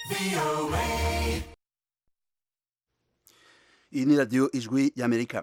iyi ni radiyo ijwi y'amerika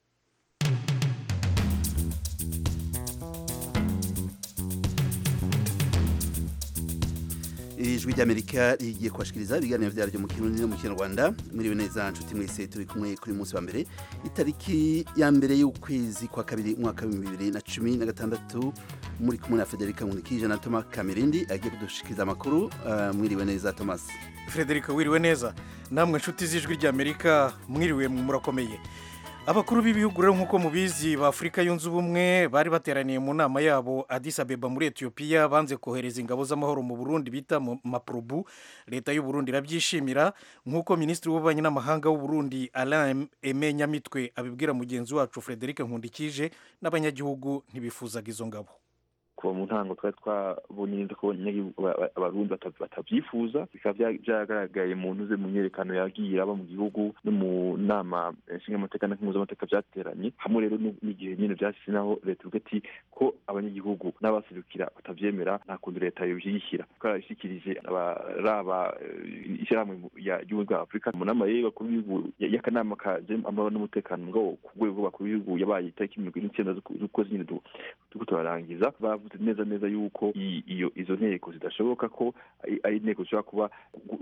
ijwi ry'amerika rigiye kubashikiriza ibiganiro byaryo mu kirundi no mu kinyarwanda mwiriwe neza nshuti mwese turi kumwe kuri munsi wa mbere itariki ya mbere y'ukwezi kwa kabiri umwaka w'ibihumbi bibiri na cumi na gatandatu muri kumwe na federica nkunikije na thomas kamirindi agiye kudushikiriza amakuru uh, mwiriwe neza thomas frederica wiriwe neza namwe nshuti z'ijwi ry'amerika mwiriwe murakomeye abakuru b'ibihugu rero nk'uko mubizi ba afurika yunze ubumwe bari bateraniye mu nama yabo Addis Abeba muri etiyopiya banze kohereza ingabo z'amahoro mu burundi bita mapurubu leta y'u Burundi irabyishimira nk'uko minisitiri w'ububanyi n'amahanga w'u Burundi Alain Aime Nyamitwe abibwira mugenzi wacu Frederic Nkundikije n'abanyagihugu ntibifuzaga izo ngabo kuva mu ntango twari twabonye ko abarundi batabyifuza bikaba byagaragaye mu ntuze mu myerekano yagiye aba mu gihugu no mu nama nshingamateka na mpuzamategeko byateranye hamwe rero n'igihe nyine byashyize naho leta ivuga ati ko abanyagihugu n'abaserukira batabyemera nta kundi leta yobyishyira twarabishyikirije abaraba ishyirahamwe ry'ubumwe bwa afurika mu nama y'abakuru b'ibihugu y'akanama kaje amahoro n'umutekano ngo ku rwego rw'abakuru b'ibihugu yabaye itariki mirongo ine n'icyenda z'ukwezi nyine turiko turarangiza bavuze neza neza yuko iyo izo nteko zidashoboka ko ari inteko zishobora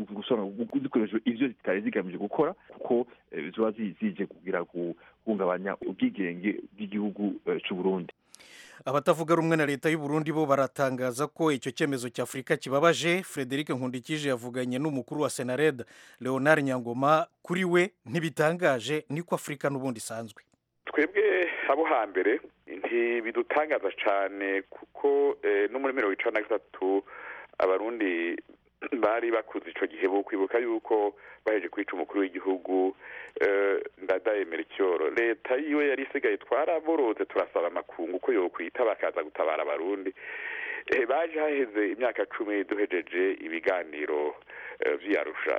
kuba zikoresha ivyo zitari zigamije gukora kuko ziba zije kugira guhungabanya ubwigenge bw'igihugu c'u Burundi abatavuga rumwe na leta y'u Burundi bo baratangaza ko icyo cyemezo cya Afurika kibabaje Frederic Nkundikije yavuganye n'umukuru wa Senared Leonard Nyangoma kuri we ntibitangaje niko Afurika n'ubundi isanzwe twebwe abo hambere ntibidutangaza cyane kuko no muri mirongo icana na gatatu abarundi bari bakuze icyo gihe bo kwibuka yuko baheje kwica umukuru w'igihugu ndadayemera icyoro leta yiwe yari isigaye twaraboroze turasaba amakungu ko yokwita bakaza gutabara abarundi baje haheze imyaka cumi duhejeje ibiganiro by'iyarusha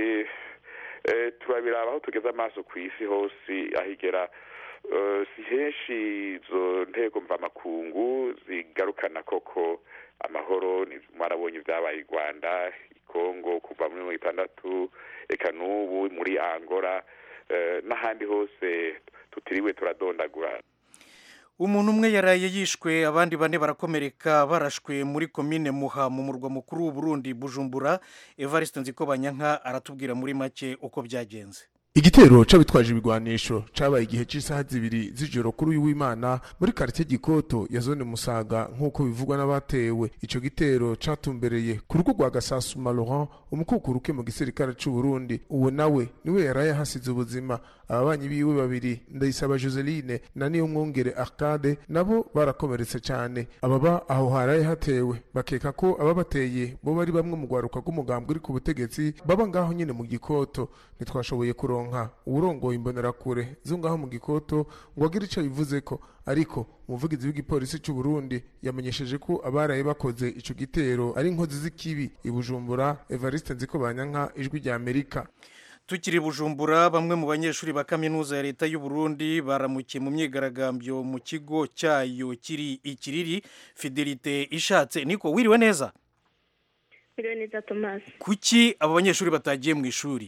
turabiraba aho tugeze amaso ku isi hose ahigera si henshi izo ntego mvamakungu zigarukana koko amahoro mwarabonye ibyabaye i rwanda i kongo kuva muri mirongo itandatu reka n'ubu muri angora n'ahandi hose tutiriwe turadondagura umuntu umwe yaraye yishwe abandi bane barakomereka barashwe muri komine muha mu murwa mukuru w'uburundi bujumbura evariste nzikobanyanka aratubwira muri make uko byagenze igitero c'abitwaje ibigwanisho cabaye igihe c'isaha zibiri z'ijoro kuri uyu w'imana muri karite gikoto ya zone musaga nk'uko bivugwa n'abatewe ico gitero catumbereye ku rugo rwa gasasuma laurent umukukuruke mu gisirikare c'u burundi uwo nawe niwe yaraye hasize ubuzima ababanyi biwe babiri ndayisaba joseline na niyo mwongere arcade nabo barakomeretse cane ababa aho haraye hatewe bakeka ko ababateye bo bari bamwe mu rwaruka rw'umugambwe uri ku butegetsi baba ngaho nyene mu gikoto ntitwashoboye kuronka kuronka uwurongoye imbonerakure zo ngaho mu gikoto ngo agire ico bivuze ko ariko umuvugizi w'igipolisi c'u Burundi yamenyesheje ko abaraye bakoze ico gitero ari inkozi z'ikibi i Bujumbura Evariste Nzikobanyanka ijwi rya Amerika tukiri bujumbura bamwe mu banyeshuri ba kaminuza ya leta y'u Burundi baramukiye mu myigaragambyo mu kigo cyayo kiri ikiriri fidelite ishatse niko wiriwe neza wiriwe neza Thomas kuki abo banyeshuri batagiye mu ishuri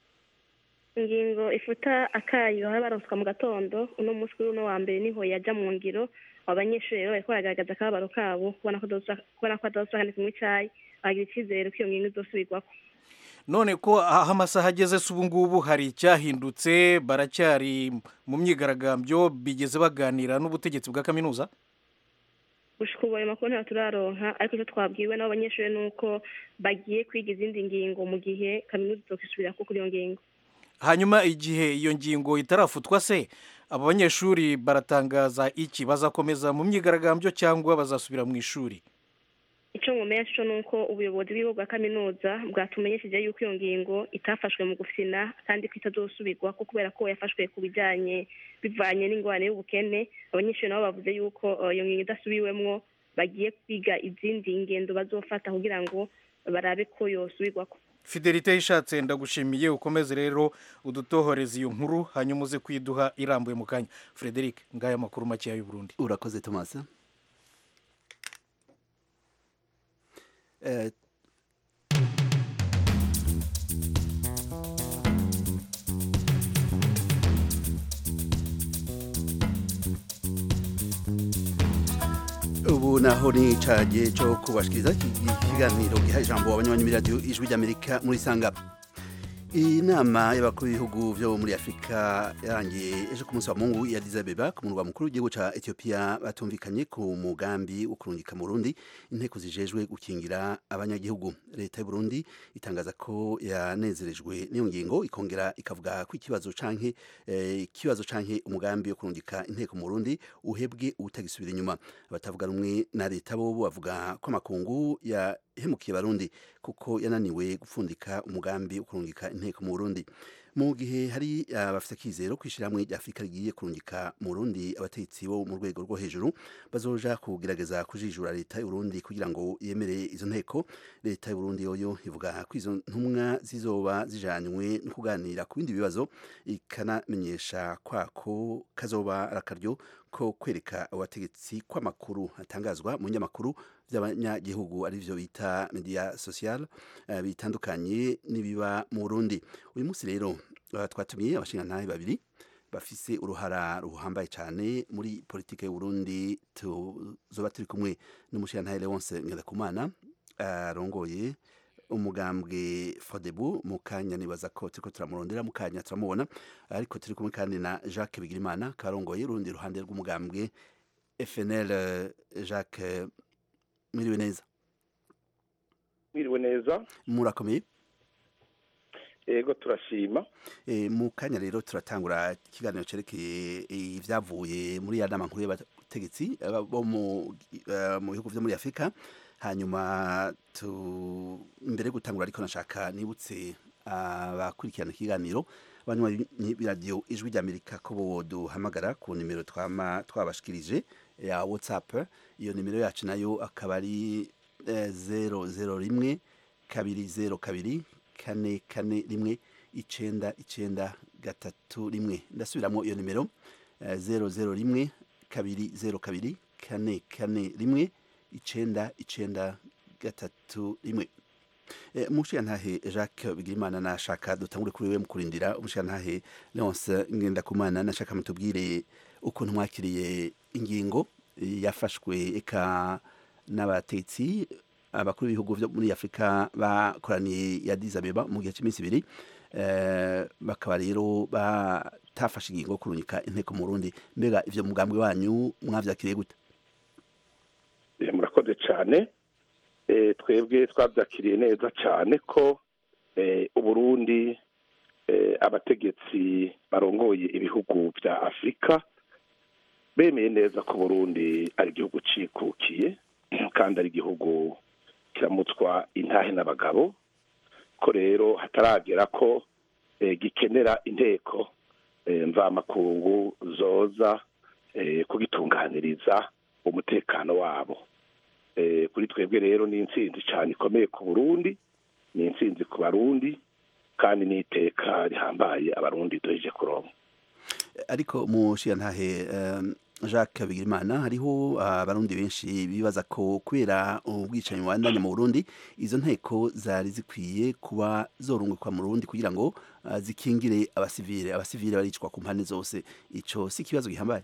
ingingo ifuta akayo baba baronswa mu gatondo uno munsi kuri uno wa mbere niho yajya mu ngiro abanyeshuri rero bariko baragaragaza akababaro kabo kubona ko adasubira kandi kunywa icayi bagira icyizere ko iyo ngingo izosubirwako none ko aho amasaha ageze se ubu ngubu hari icyahindutse baracyari mu myigaragambyo bigeze baganira n'ubutegetsi bwa kaminuza gushika ubu ayo makuru ntabwo turaronka ariko icyo twabwiwe n'abo banyeshuri ni uko bagiye kwiga izindi ngingo mu gihe kaminuza izokwisubira kuri iyo ngingo hanyuma igihe iyo ngingo itarafutwa se abo banyeshuri baratangaza iki bazakomeza mu myigaragambyo cyangwa bazasubira mu ishuri icyo nkumenya cyo ni uko ubuyobozi bw'ibihugu bwa kaminuza bwatumenyesheje yuko iyo ngingo itafashwe mu gufina kandi ko itazosubirwa ko kubera ko yafashwe ku bijyanye bivanye n'ingorane y'ubukene abanyeshuri nabo bavuze yuko iyo ngingo idasubiwemwo bagiye kwiga izindi ngendo bazofata kugira ngo barabe ko yosubirwako fidelite yishatse ndagushimiye ukomeze rero udutohoreze iyo nkuru hanyuma uze kwiduha irambuye mu kanya frederic ngaya amakuru makeya y'u Burundi urakoze thomas naho ni cagihe cyo kubashikiriza ikiganiro giha ijambo abanywanyi b'iradiyo ijwi ry'amerika muri sanga iyi nama y'abakuru b'ibihugu byo muri afurika yarangiye ejo ku munsi wa mungu ya Addis Abeba ku murwa mukuru w'igihugu ca etiyopiya batumvikanye ku mugambi wo kurungika mu burundi inteko zijejwe gukingira abanyagihugu leta y'u burundi itangaza ko yanezerejwe n'iyo ngingo ikongera ikavuga ko ikibazo canke ikibazo eh, canke umugambi wo kurungika inteko mu burundi uhebwe utagisubira inyuma abatavuga rumwe na leta bo bavuga ko amakungu ya hemukiye barundi kuko yananiwe gupfundika umugambi wo kurungika inteko mu Burundi mu gihe hari abafite akizero kwishyiramwe rya Afurika rigiye kurungika mu Burundi abategetsi bo mu rwego rwo hejuru bazoja kugerageza kujijura leta y'u Burundi kugira ngo yemere izo nteko leta y'u Burundi yoyo ivuga ko izo ntumwa zizoba zijanywe no kuganira ku bindi bibazo ikanamenyesha kwako kazoba arakaryo ko kwereka abategetsi kw'amakuru atangazwa mu nyamakuru by'abanyagihugu ari byo bita media social uh, bitandukanye n'ibiba mu Burundi uyu munsi rero uh, twatumiye abashingantahe babiri bafise uruhara ruhambaye cyane muri politike y'u Burundi tuzoba turi kumwe n'umushingantahe Leonce Ngendakumana arongoye uh, umugambwe Fodebu mu kanya nibaza ko turiko turamurondera mu kanya turamubona ariko turi kumwe kandi na Jacques Bigirimana karongoye urundi ruhande rw'umugambwe FNL Jacques mwiriwe neza mwiriwe neza murakomeye yego turashima e, mu kanya rero turatangura ikiganiro cerekeye ivyavuye muri ya nama nkuru y'abategetsi bo mu bihugu vyo muri afurika hanyuma tu mbere yo gutangura ariko nashaka nibutse abakurikirana ikiganiro banywanyi b'iradiyo ijwi ry'amerika ko boduhamagara ku nimero twama twabashikirije ya whatsapp iyo nimero yacu nayo akaba ari zero zero rimwe kabiri zero kabiri kane kane rimwe icenda icenda gatatu rimwe ndasubiramo iyo nimero zero zero rimwe kabiri zero kabiri kane kane rimwe icenda icenda gatatu rimwe umushirantahe jacques bigirimana nashaka dutangure kuri we mu kurindira umushirantahe leonce ngendakumana nashaka mutubwire ukuntu mwakiriye ingingo yafashwe eka n'abatetsi abakuru b'ibihugu byo muri afurika bakoraniye ya dizabeba mu gihe cy'iminsi ibiri bakaba rero batafashe ingingo yo kurungika inteko mu rundi mbega ivyo mugambwe wanyu mwavyakiriye gute murakoze cyane twebwe twabyakiriye neza cyane ko uburundi abategetsi barongoye ibihugu bya afurika bemeye neza ko burundi ari igihugu cikukiye kandi ari igihugu kiramutswa intahe n'abagabo ko rero hataragera ko gikenera inteko mvamakungu zoza kugitunganiriza umutekano wabo kuri twebwe rero ni intsinzi cyane ikomeye ku burundi ni intsinzi ku barundi kandi n'iteka rihambaye abarundi duheje kuronka ariko mushiyantahe jacques bigirimana hariho abarundi benshi bibaza ko kubera ubwicanyi bubandanya mu burundi izo nteko zari zikwiye kuba zorungikwa mu burundi kugira ngo zikingire abasivile abasivile baricwa ku mpande zose ico si ikibazo gihambaye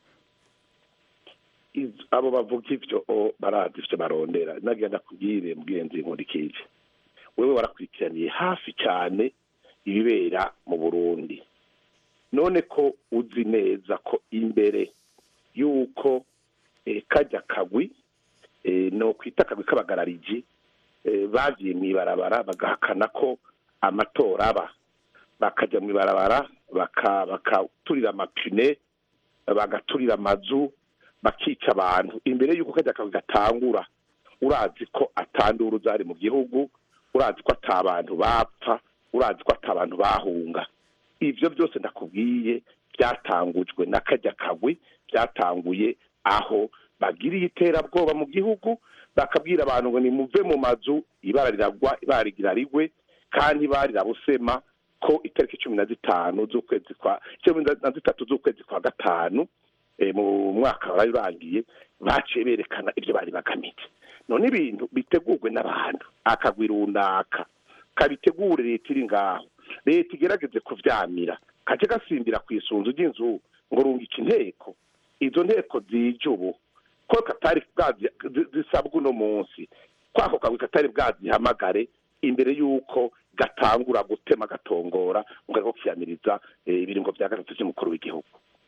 abo bavuga ivyo barazi ivyo barondera nagenda kubwire mugenzi nkurikije wewe warakurikiraniye hafi cyane ibibera mu burundi none ko uzi neza ko imbere y'uko kajya kagwi no kwita akagwi k'abagarariji bagiye mu ibarabara bagahakana ko amatora aba bakajya mu ibarabara bakaturira amapine bagaturira amazu bakica abantu imbere y'uko kajya kagwi gatangura urazi ko atandura uzari mu gihugu urazi ko atabantu bapfa urazi ko atabantu bahunga ibyo byose ndakubwiye byatangujwe na kajya kagwi byatanguye aho bagiriye iterabwoba mu gihugu bakabwira abantu ngo nimuve mu mazu ibara riragwa ibara rigira rigwe kandi barirabusema ko itariki cumi na zitanu z'ukwezi kwa cumi na zitatu z'ukwezi kwa gatanu mu mwaka wari urangiye baciye berekana ibyo bari bagamije none ibintu bitegurwe n'abantu akagwi runaka kabitegure leta iri ngaho leta igerageze kuvyamira kace gasimbira ku isunzu ry'inzu ngo rungika inteko izo nteko zije ubu ko katari bwazi zi- zisabwa uno munsi kwako kagwi katari bwazihamagare imbere y'uko gatangura gutema gatongora ngo ariko kiyamiriza eh, ibiringo vya gatatu vy'umukuru w'igihugu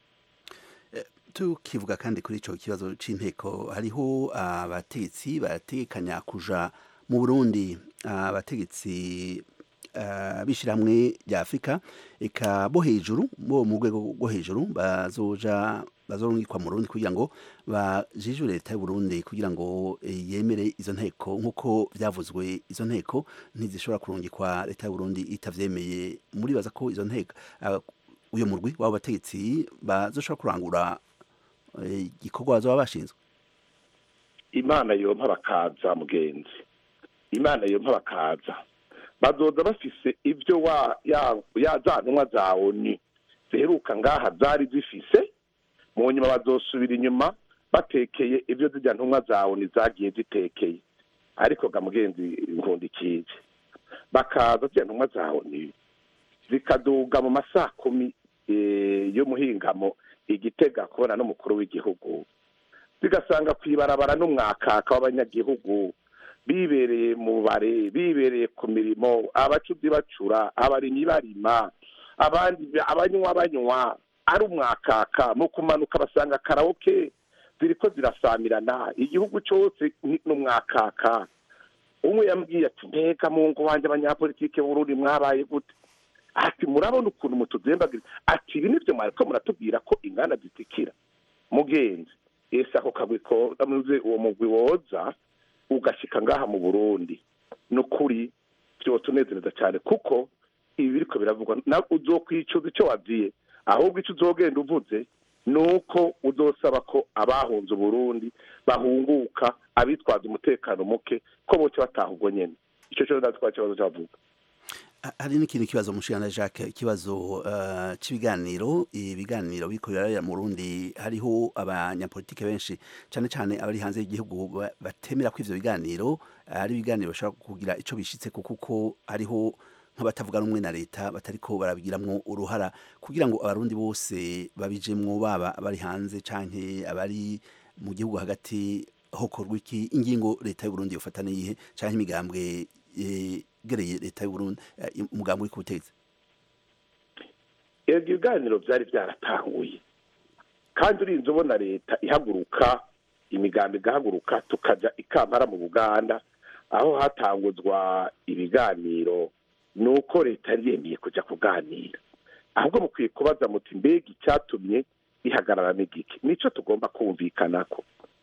tukivuga kandi kuri ico kibazo c'inteko hariho abategetsi barategekanya kuja mu Burundi abategetsi uh, bishyiramwe rya Afurika eka bo hejuru bo mu rwego rwo hejuru bazoja bazorungikwa mu Burundi kugira ngo bajijure leta y'u Burundi kugira ngo eh, yemere izo nteko nk'uko vyavuzwe izo nteko ntizishobora kurungikwa leta y'u Burundi itavyemeye muribaza ko izo nteko uh, uyo murwi w'abo bategetsi bazoshobora kurangura eh, igikorwa bazoba bashinzwe imana yompa bakaza mugenzi imana yompa bakaza bazoza bafise ibyo wa ya ya za ntumwa za oni ziheruka ngaha zari zifise mu nyuma bazosubira inyuma batekeye ibyo zijya ntumwa za oni zagiye zitekeye ariko ga mugenzi nkundikije bakaza zijya ntumwa za oni zikaduga mu masaa kumi eh, y'umuhingamo igitega kubona n'umukuru w'igihugu zigasanga ku ibarabara n'umwakaka w'abanyagihugu bibereye mu bare bibereye ku mirimo abacuzi bacura abarimyi barima abandi abanywa banywa ari umwakaka mu kumanuka basanga karaoke ziriko zirasamirana igihugu cyose ni umwakaka umwe yambwiye ati mbega mu ngo wanjye abanyapolitike b'urundi mwabaye gute ati murabona ukuntu mutuzembagira ati ibi nibyo mwariko muratubwira ko inganda zitikira mugenzi ese ako kagwi ko amuze uwo mugwi woza ugashika ngaha mu burundi ni ukuri vyotunezereza cyane kuko ibi biriko biravugwa na uzokwicuza icyo waziye ahubwo icyo uzogenda uvuze ni uko uzosaba ko abahunze uburundi bahunguka abitwaza umutekano muke ko boce bataha ubwo nyene ico cyo ndatwa kibazo cyavuga Ha- hari n'ikindi kibazo mushirana Jacques ikibazo uh, c'ibiganiro ibiganiro biriko biraraya mu Burundi hariho abanyapolitike benshi cane cane abari hanze y'igihugu ba- batemera ko ivyo biganiro ari ibiganiro bashobora kugira ico bishitse kuko hariho nk'abatavuga rumwe na leta batariko barabigiramwo uruhara kugira ngo abarundi bose babijemwo baba abari hanze canke abari mu gihugu hagati hokorwa iki ingingo leta y'u Burundi yofata niyihe canke imigambwe yegereye leta y'u Burundi eh, umugambi uri ku butegetsi ibyo biganiro byari byaratanguye kandi urinze ubona leta ihaguruka imigambi igahaguruka tukajya ikampara mu buganda aho hatanguzwa ibiganiro ni uko leta yari yemeye kujya kuganira ahubwo mukwiye kubaza muti mbega icyatumye ihagarara n'igiki nicyo tugomba kumvikanako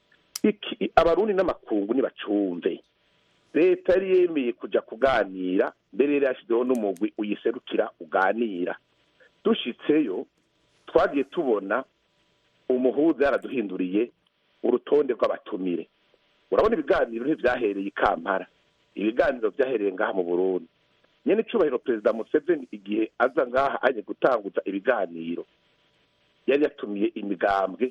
iki abarundi n'amakungu ntibacumve leta yari yemeye kujya kuganira mbere yari yashyizeho n'umugwi uyiserukira uganira dushitseyo twagiye tubona umuhuza yaraduhinduriye urutonde rw'abatumire urabona ibiganiro ntibyahereye i kampala ibiganiro byahereye ngaha mu burundi nyine icyubahiro perezida museveni igihe aza ngaha aje gutanguza ibiganiro yari yatumiye imigambwe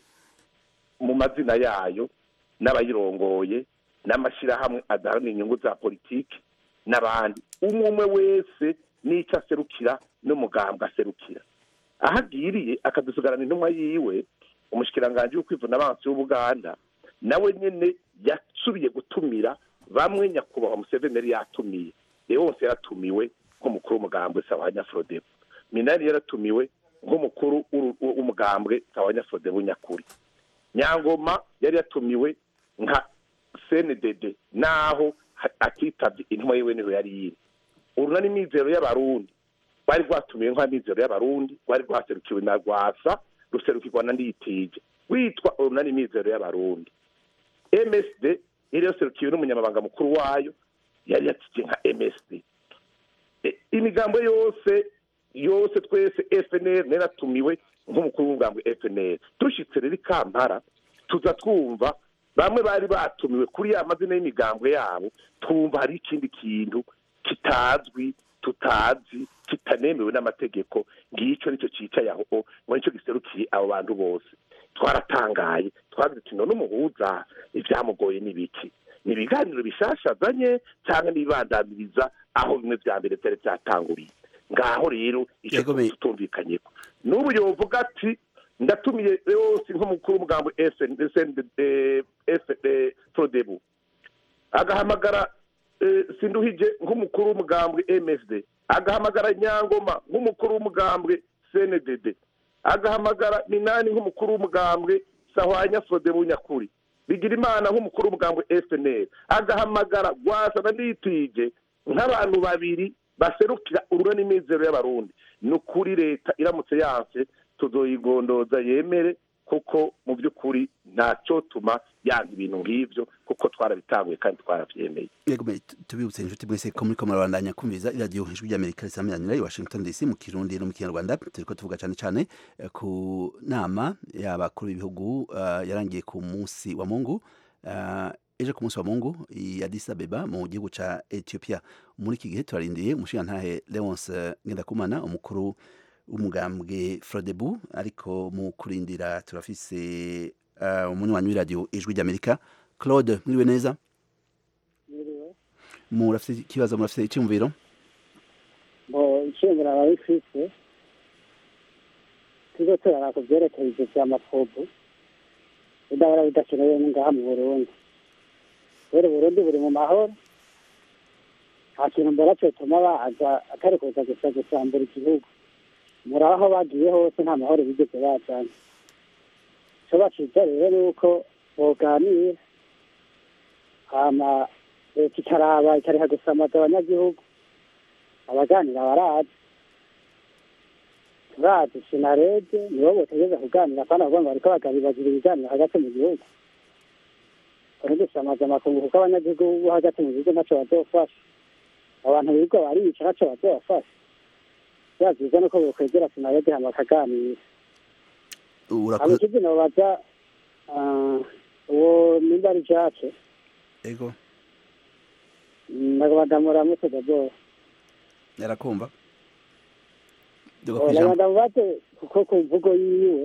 mu mazina yayo n'abayirongoye n'amashyirahamwe adaharanira inyungu za politiki n'abandi umwe umwe wese n'icyo aserukira n'umugambwe aserukira aho agiriye akadusigarana intumwa yiwe umushikiranganji w'ukwivuna abansi w'ubuganda nawe nyine yasubiye gutumira bamwe nyakubahwa museveni yari yatumiye rero wose yaratumiwe nk'umukuru w'umugambwe sawa nyaforodebo minani yaratumiwe nk'umukuru w'umugambwe sawa nyaforodebo nyakuri nyangoma yari yatumiwe nka cndd naho atitabye intumwa yiwe niho yari yiri urunani mizero y'abarundi rwari rwatumiwe nka mizero y'abarundi rwari rwaserukiwe na rwasa ruserukirwa na nditije witwa urunani mizero y'abarundi msd yari yaserukiwe n'umunyamabanga mukuru wayo yari yatije nka msd imigambo yose yose twese fnr naratumiwe nk'umukuru w'umugambi fnr dushyitse rero ikampara tuza twumva bamwe bari batumiwe kuri ya mazina y'imigambwe yabo twumva hari ikindi kintu kitazwi tutazi kitanemewe n'amategeko ngicyo nicyo cyicaye aho ngo nicyo giserukiye abo bantu bose twaratangaye twagize tuti none umuhuza ibyamugoye n'ibiki ni ibiganiro bishashazanye cyangwa n'ibibandamiriza aho bimwe bya mbere byari byatanguriye ngaho rero icyo tutumvikanye ko n'ubu yovuga ati ndatumiye yose nk'umukuru w'umugambi frodebu agahamagara eh, sinduhije nk'umukuru w'umugambwe msd agahamagara nyangoma nk'umukuru w'umugambwe cndd agahamagara minani nk'umukuru w'umugambwe sahwanya frodebu nyakuri bigira imana nk'umukuru w'umugambwe fnl agahamagara gwasa na nitije nk'abantu babiri baserukira urura n'imizero y'abarundi ni ukuri leta iramutse yanse tuzoyigondoza yemere kuko mu by'ukuri ntacyo tuma yanga ibintu nk'ibyo kuko twarabitanguye kandi twarabyemeye yego me tubibutse inshuti mwese ko muri ko murabandanya kumviriza iradiyo ijwi ry'amerika risamiranyira i washington dc mu kirundi no mu kinyarwanda turiko tuvuga cyane cyane eh, ku nama y'abakuru b'ibihugu eh, yarangiye ku munsi wa mungu eh, ejo ku munsi wa mungu i addis abeba mu gihugu ca ethiopia muri iki gihe turarindiye umushingantahe leonce ngendakumana umukuru w'umugambwe frodebu ariko mu kurindira turafise uh, umunywanyi w'iradiyo ijwi ry'amerika claude mwiriwe neza murafite ikibazo murafite icyumviro ngo inshingano ababifise tuzo turara ku byerekeye ibyo bya mafubu bidahora bidakenewe ngaha mu burundi rero uburundi buri mu mahoro nta kintu mbona cyotuma baza atari kuza gusa gusambura igihugu muri aho bagiye hose nta mahoro bigeze bajana icyo baciza rero ni uko boganira hama leta ikaraba ikariha gusamaza abanyagihugu abaganira barazi turazi sinarede nibo botegeza kuganira kandi avuga ngo bariko bagabibagira ibiganiro hagati mu gihugu kone dusamaza amakungu kuko abanyagihugu bo hagati mu gihugu ntaco bazofasha abantu birirwa barica ntaco bazobafasha vya vyiza nuko bokwegera sinarede hama bakaganira Urako- abakizi nobaza ah, uwo nimba ari jace ego ndagabadamura mutega bwose yarakumva duga kwijambo uragenda mubaze kuko ku mvugo yiwe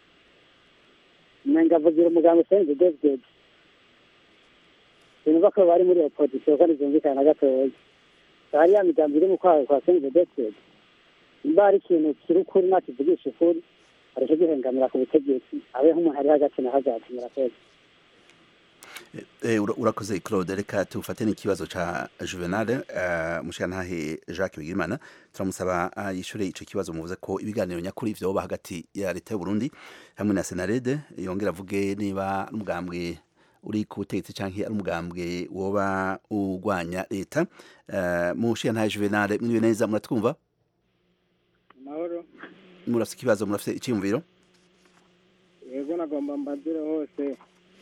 umenga avugira umuganga usenze david sinumva ko bari muri opozisiyo kandi byumvikana na gatoya hari ya migambi iri mu kwaha kwa senze david nimba hari ikintu kiri ukuri nakivugisha ukuri areke gihengamira ku butegetsi abe nk'umuntu ari hagati na hagati murakoze Eh, ura- urakoze claude reka tufate n'ikibazo ca juvenal uh, mushigantahe jacques bigirimana turamusaba uh, yishure ico kibazo muvuze ko ibiganiro nyakuri vyoba hagati ya leta y'uburundi hamwe na senarede yongera avuge niba n'umugambwe uri ku butegetsi canke ari umugambwe woba urwanya leta uh, mushigantahe juvenal mwiriwe neza muratwumva amahoro murafise ikibazo murafise iciyumviro yego nagomba mbazire hose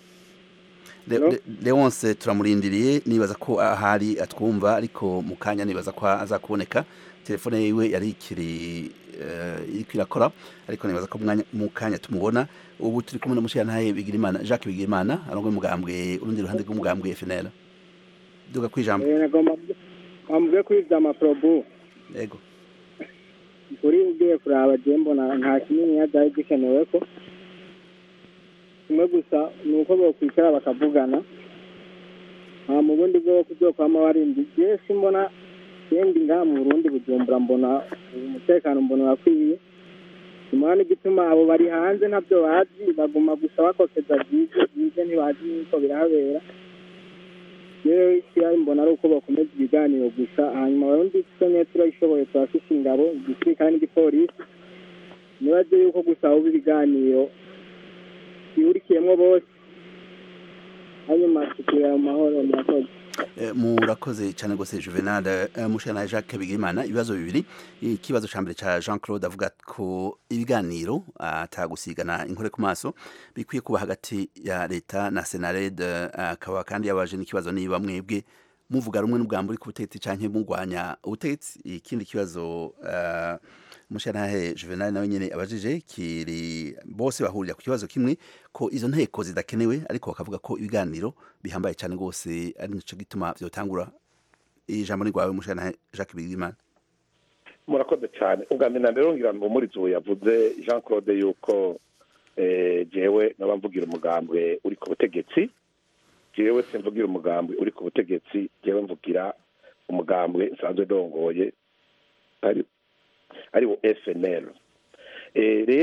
Le- Hello? Le- leonce turamurindiriye nibaza ko ahari atwumva ariko mu kanya nibaza ko azakuboneka telefone yiwe yari ikiri eh, iriko irakora ariko nibaza ko mwanya- mu kanya tumubona ubu turi kumwe na mushiyantahe bigirimana jacques bigirimana arongoye umugambwe urundi ruhande rw'umugambwe fnl duga kwijambo Eh, nagomba wambwiye kuri vya maprobu yego kuri ugiye kuraba je mbona nta kinini byari gikenewe ko kimwe gusa ni uko bokwicara bakavugana nta mu bundi bwo kuzokwama warindi je simbona yendi ngaha mu burundi bujumbura mbona umutekano mbona urakwiye simona n'igituma abo bari hanze ntabyo bazi baguma gusa bakokeza byize byize ntibazi n'uko birahabera rero ikibazo mbona ari uko bakomeza ibiganiro gusa hanyuma abarundi tusomye turabishoboye turafise ingabo igisirikare n'igipolisi nibaze yuko gusa uba ibiganiro bihurikiyemo bose hanyuma tukira mu mahoro murakoze Eh, murakoze cyane rwose juvenal eh, mushana jacques bigirimana ibibazo bibiri ikibazo ca mbere ca jean claude avuga ko ibiganiro atagusigana inkore ku maso bikwiye kuba hagati ya leta na senared akaba kandi yabaje n'ikibazo niba mwebwe muvuga rumwe n'ubwambo uri ku butegetsi canke mugwanya ubutegetsi ikindi kibazo uh, mushantahe juvenal nawe nyene abajije kiri bose bahurira ku kibazo kimwe ko izo nteko zidakenewe ariko bakavuga ko ibiganiro bihambaye cyane rwose ari nico gituma vyotangura ijambo ni rwawe mushantahe jacques bigimana murakoze cyane ubwa mbere na mbere ngira ngo muri ubu yavuze jean claude yuko eh, jewe naba mvugira umugambwe uri ku butegetsi jewe simvugira umugambwe uri ku butegetsi jewe mvugira umugambwe nsanzwe ndongoye ari ari wo fnl Eh, rero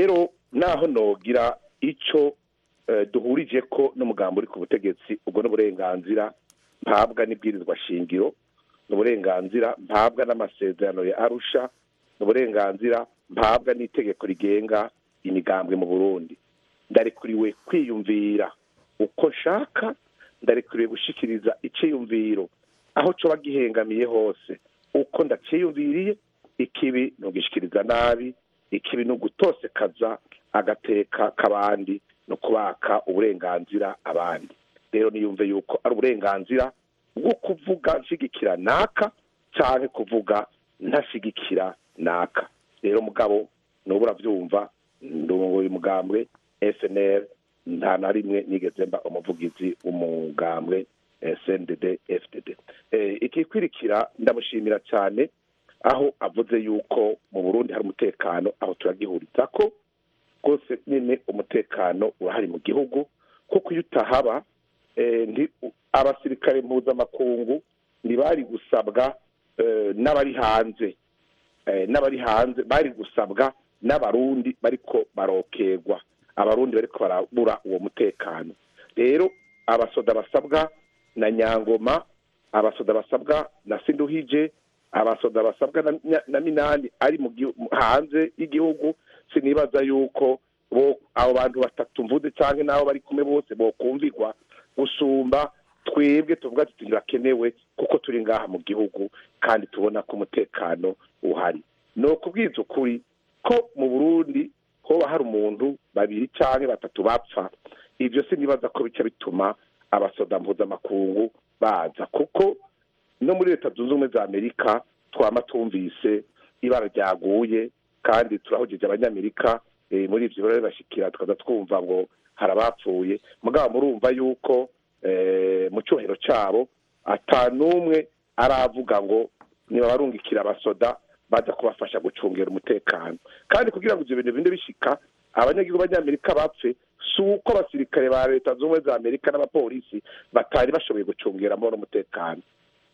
naho nogira icyo eh, duhurije ko n'umugambi uri ku butegetsi ubwo n'uburenganzira mpabwa n'ibwirizwa shingiro n'uburenganzira mpabwa n'amasezerano ya arusha n'uburenganzira mpabwa n'itegeko rigenga imigambwe mu burundi ndarekuriwe kwiyumvira uko nshaka ndarekuriwe gushikiriza icyiyumviro aho coba gihengamiye hose uko ndaciyumviriye ikibi ni ugishikiriza nabi ikibi ni ugutosekaza agateka k'abandi no kubaka uburenganzira abandi rero niyumve yuko ari uburenganzira bwo kuvuga nshigikira naka cyangwa kuvuga ntashigikira naka rero mugabo nubu urabyumva ndunguye umugambwe snr nta na rimwe nigeze mba umuvugizi w'umugambwe eh, cndd fdd Eh, ikikwirikira ndamushimira cyane aho avuze yuko mu burundi hari umutekano aho turagihuriza ko rwose nyine umutekano urahari mu gihugu kuko iyo utahaba eh, nti- abasirikare mpuzamakungu ntibari gusabwa eh, n'abari hanze eh, n'abari hanze bari gusabwa n'abarundi bariko barokerwa abarundi bariko barabura uwo mutekano rero abasoda basabwa na nyangoma abasoda basabwa na sinduhije abasoda basabwa na, na, na minani ari mu gihu- mu- hanze y'igihugu sinibaza yuko bo abo bantu batatu mvuze cyangwa n'abo bari kumwe bose bokumvirwa gusumba twebwe tuvuga tuti ntibirakenewe kuko turi ngaha mu gihugu kandi tubona ko umutekano uhari ni ukubwiza ukuri ko mu burundi hoba hari umuntu babiri cyangwa batatu bapfa ibyo sinibaza ko bica bituma abasoda mpuzamakungu baza kuko no muri leta zunze ubumwe za amerika twama tumvise ibara ryaguye kandi turahogeje abanyamerika eh, muri ibyo birori bashikira tukaza twumva ngo hari abapfuye mugabo murumva yuko eh, mu cyubahiro cyabo ata n'umwe aravuga ngo nibabarungikira abasoda baza kubafasha gucungera umutekano kandi kugira ngo ibyo bintu binde bishika abanyagihugu b'abanyamerika bapfe si uko abasirikare ba leta zunze ubumwe za amerika n'abapolisi batari bashoboye gucungera amahoro n'umutekano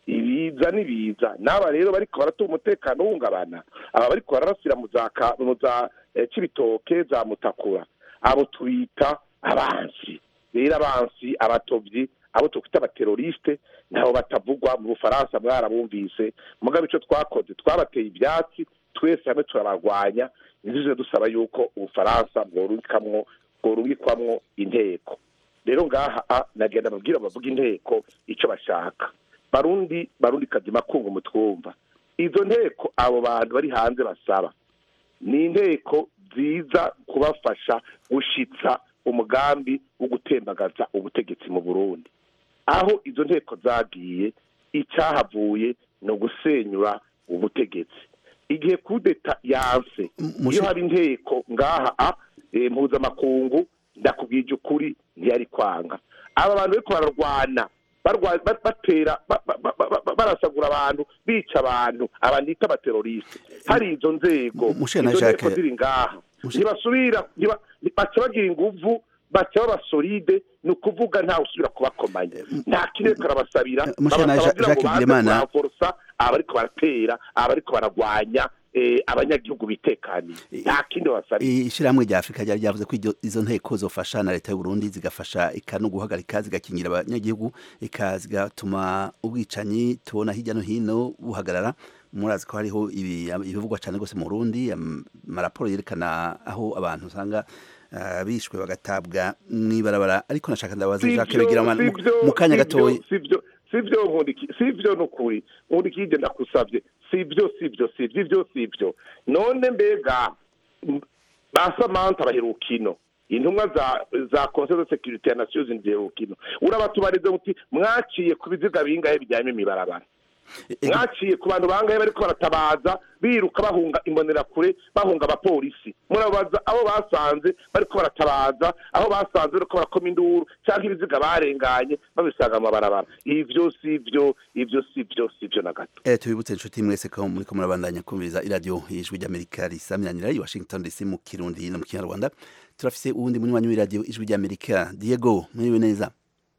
ibiza n'ibiza n'aba rero bariko baratuma umutekano uhungabana aba bariko bararasira mu za ka- mu za eh, cibitoke za mutakura abo tubita abansi rero abansi abatovyi abo tukwita abateroriste nabo batavugwa mu bufaransa mwarabumvise mugabo ico twakoze twabateye ivyatsi twese hamwe turabarwanya nivyo dusaba yuko ubufaransa bworubikamwo bworubikwamwo inteko rero ngaha a nagenda babwira bavuga inteko ico bashaka barundi barundi kazi makungu mutwumva izo nteko abo bantu bari hanze basaba ni inteko ziza kubafasha gushitsa umugambi wo gutembagaza ubutegetsi mu burundi aho izo nteko zagiye icyahavuye ni ugusenyura ubutegetsi igihe kudeta yanse iyo haba inteko ngaha a eh, mpuzamakungu ndakubwije ukuri ntiyari kwanga aba bantu bariko bararwana barwa- ba- batera ba- ba- ba- ba- ba- barasagura abantu bica abantu abandita abateroriste hari izo nzego Mushana izo nteko Jacques. ziri ngaha ntibasubira ntiba- baca bagira inguvu baca baba solide ni ukuvuga ntawe usubira kubakomanya nta kirere karabasabira Mushana babasaba kugira ngo Jacques baze Bigirimana. kuramforosa abariko baratera abariko baragwanya eh, abanyagihugu bitekaniye nta kindi babasabira ishyirahamwe rya afurika ryari ryavuze ko iryo- izo nteko zofasha na leta y'u Burundi zigafasha ika no guhagarika zigakingira abanyagihugu ika zigatuma ubwicanyi tubona hirya no hino buhagarara murazi ko hariho ibi- ibivugwa cyane rwose mu Burundi am- amaraporo yerekana aho abantu usanga ah, bishwe bagatabwa mw'ibarabara ariko nashaka ndabaza Jacques Bigirimana mu- mu kanya gatoya sivyo sivyo nkundiki sivyo nukuri nkundikije ndakusavye sivyo sivyo sivyo ivyo sivyo none mbega m- ba Samantha bahirukino intumwa za za conseil de sécurité ya nations unies bahirukino urabatubarize muti mwaciye ku biziga bingahe bijyanye imibarabara mwaciye ku bantu bangahe bariko baratabaza biruka bahunga imbonerakure bahunga abapolisi murabaza abo basanze bariko baratabaza aho basanze bariko barakoma induru cyangwa ibiziga barenganye babisanga mu mabarabara ivyo sivyo ivyo sivyo sivyo na gato Eh, tubibutse inshuti mwese ko muriko murabandanya kumviriza iradiyo ijwi ry'amerika risamiranira i washington dc mu kirundi no mu kinyarwanda turafise uwundi munywanyi w'iradiyo ijwi ry'amerika diego mwiriwe neza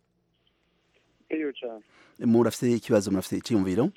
iyo cyane murafise ikibazo murafise iciyumviro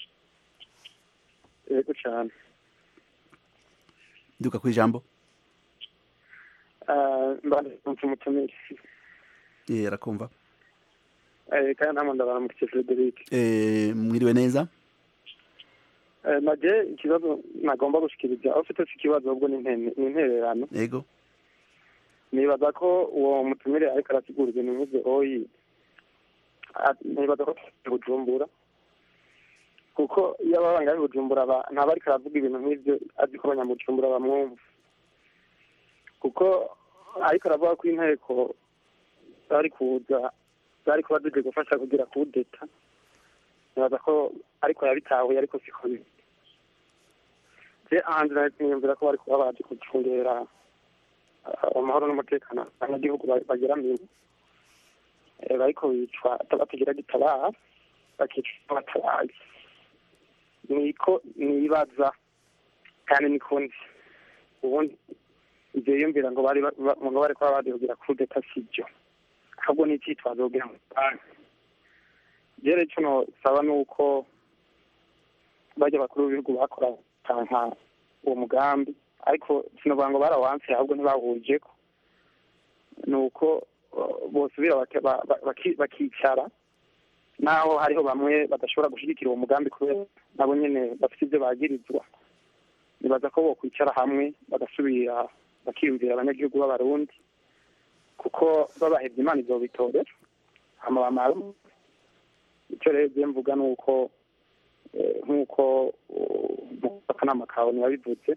yego cyane duka ku ijambo mbanditse umutumire Eh, arakumva Eh, kandi namwe ndabaramukije frederic Eh, mwiriwe neza Eh, naje ikibazo nagomba gushikiriza aho ufite si ikibazo ahubwo ni intene- ni intererano yego nibaza ko uwo mutumire ariko arasigura ibintu nk'ivyo oyi a- nibaza ko afite bujumbura kuko iyo ababa ngaho i bujumbura aba- ntaba ariko aravuga ibintu nk'ivyo azi ko abanyamujumbura bamwumva kuko ariko aravuga ko inteko zari kuza zari kuba zije gufasha kugira kudeta nibaza ko ariko yabitahuye ariko siko biri je ahandi niyumvira ko bari kuba baje gucungera uh, amahoro n'umutekano abanyagihugu ba- bageramiwe Eh, bariko bicwa batagira gitabara bakicwa batabaye niko nibaza kandi niko nzi ubundi ivyo yiyumvira ngo bari ba- ba- ngo bari kuba baje kugira kudeta sivyo ahubwo ni icitwazo kugira ngo banki rero ico nosaba ni uko bajya bakuru b'ibihugu bakora tanka uwo mugambi ariko sinovuga ngo barawanse ahubwo ntibawujeko ni uko uh, bosubira bake- ba- ba- baki- bakicara naho hariho bamwe badashobora gushigikira uwo mugambi kubera nabo nyene bafite ivyo bagirizwa nibaza ko bokwicara hamwe bagasubira bakiyumvira abanyagihugu b'abarundi kuko babahevye imana izobitorera hama bamara ico rero je mvuga ni uko eh, nk'uko uh, mu akanama kawe ntiyabivuze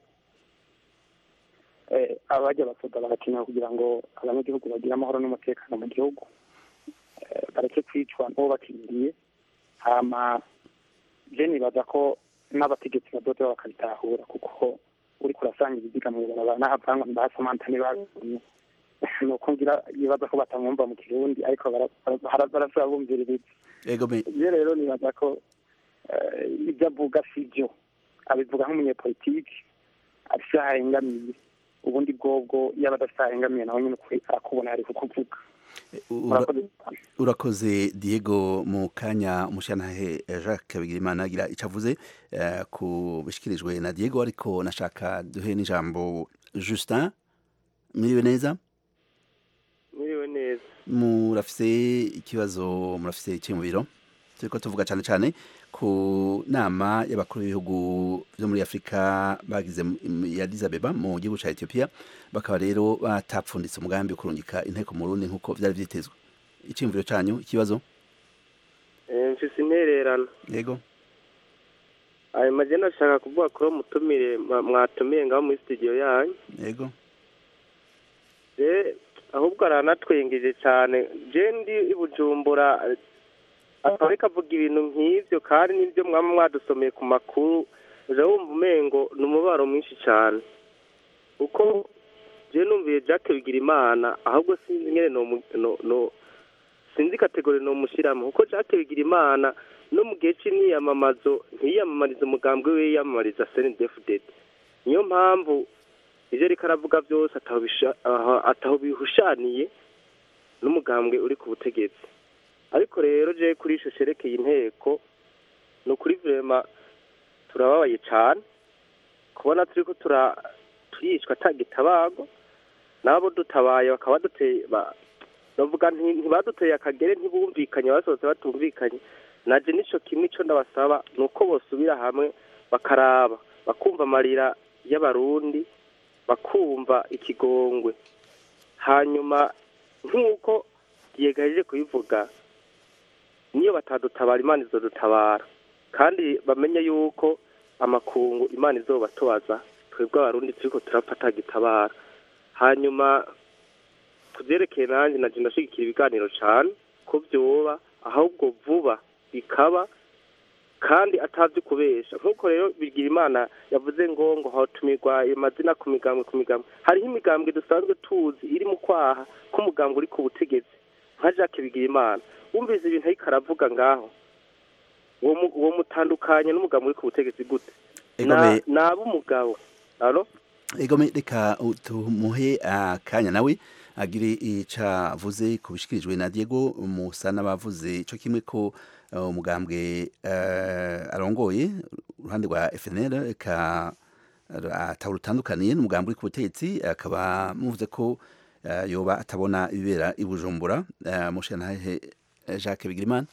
eh, abajya basoda barakenewe kugira ngo abanyagihugu bagire amahoro n'umutekano mu gihugu eh, bareke kwicwa n'uwo bakiriye hama je nibaza ko n'abategetsi badoda bakabitahura kuko uriko urasanga ibiziga mw'ibarabara n'ahavangwa mbasamanta ntibabonye nuko ngira yibaza ko batamwumva mu kirundi ariko bara- bara- barasaba bumviririza yego me je rero nibaza ko eh, ibyo avuga si byo abivuga nk'umunyepolitiki afise aho ahengamiye ubundi bwobwo yaba adafise aho ahengamiye nawe nyine ukuri arakubona yari kukuvuga Ura- Murakoze cyane. urakoze diego mu kanya umushyanahe jacques bigirimana agira icyo avuze eh, ku bishyikirijwe na diego ariko nashaka duhe n'ijambo justin mwiriwe neza mwiriwe neza murafise ikibazo murafise iki mu biro turiko tuvuga cyane cyane ku nama y'abakuru b'ibihugu byo muri afurika bagize mu- ya Addis Abeba mu gihugu cya etiyopiya bakaba rero batapfunditse umugambi wo kurungika inteko mu rundi nk'uko byari vyitezwe icyiyumviro cyanyu ikibazo Eh, mfise intererano yego ayo majana ashaka kuvuga kuri uwo mutumire mwa- mwatumiye ngaho muri studio yanyu yego je ahubwo aranatwengeje cyane je ndi i bujumbura eh, akaba ariko avuga ibintu nk'ivyo kandi n'ivyo mwaba mwadusomeye ku makuru uja wumva umengo ni umubaro mwinshi cyane kuko je numviye jacques bigirimana ahubwo sinzi ngene nomu- no- no- sinzi kategori nomushyiramo kuko jacques bigirimana no mu gihe c'imyiyamamazo ntiyiyamamariza umugambwe we yiyamamariza snedfdd niyo mpamvu ivyo ariko aravuga vyose ataho bisha- aha- ataho bihushaniye n'umugambwe uri ku butegetsi ariko rero je kuri ico cerekeye inteko ni ukuri vrema turababaye cane kubona turiko tura turicwa ata gitabago nabo dutabaye bakaba baduteye ba- bavuga nti- ntibaduteye akagere ntibumvikanye basohotse batumvikanye naje nico kimwe ico ndabasaba ni uko bosubira hamwe bakaraba bakumva amarira y'abarundi bakumva ikigongwe hanyuma nk'uko yegaje kubivuga niyo batadutabara imana izodutabara kandi bamenye yuko amakungu imana izobatubaza twebwe abarundi turiko turapfa gitabara hanyuma kuvyerekeye nanjye naje ndashigikira ibiganiro cane ko vyoba ahubwo vuba bikaba kandi atavyo kubesha nk'uko rero bigira imana yavuze ngo ngo hatumirwa amazina ku migambwe ku migambwe hariho imigambwe dusanzwe tuzi iri mu kwaha k'umugambwe uri ku butegetsi nka jacques bigira imana wumvise ibintu ariko aravuga ngaho uwo mu- uwo mutandukanye n'umugambwe uri ku butegetsi gute Egome- ni ab'umugabo alo egome reka tumuhe akanya nawe agire ico avuze ku bishikirijwe na diego musa n'abavuze ico kimwe ko uh, umugambwe uh, arongoye uruhande rwa fnl ka atawurutandukaniye n'umugambi uri ku butegetsi akaba muvuze ko eh, yoba atabona ibibera i bujumbura Eh, mushiyantahe eh, jacques bigirimana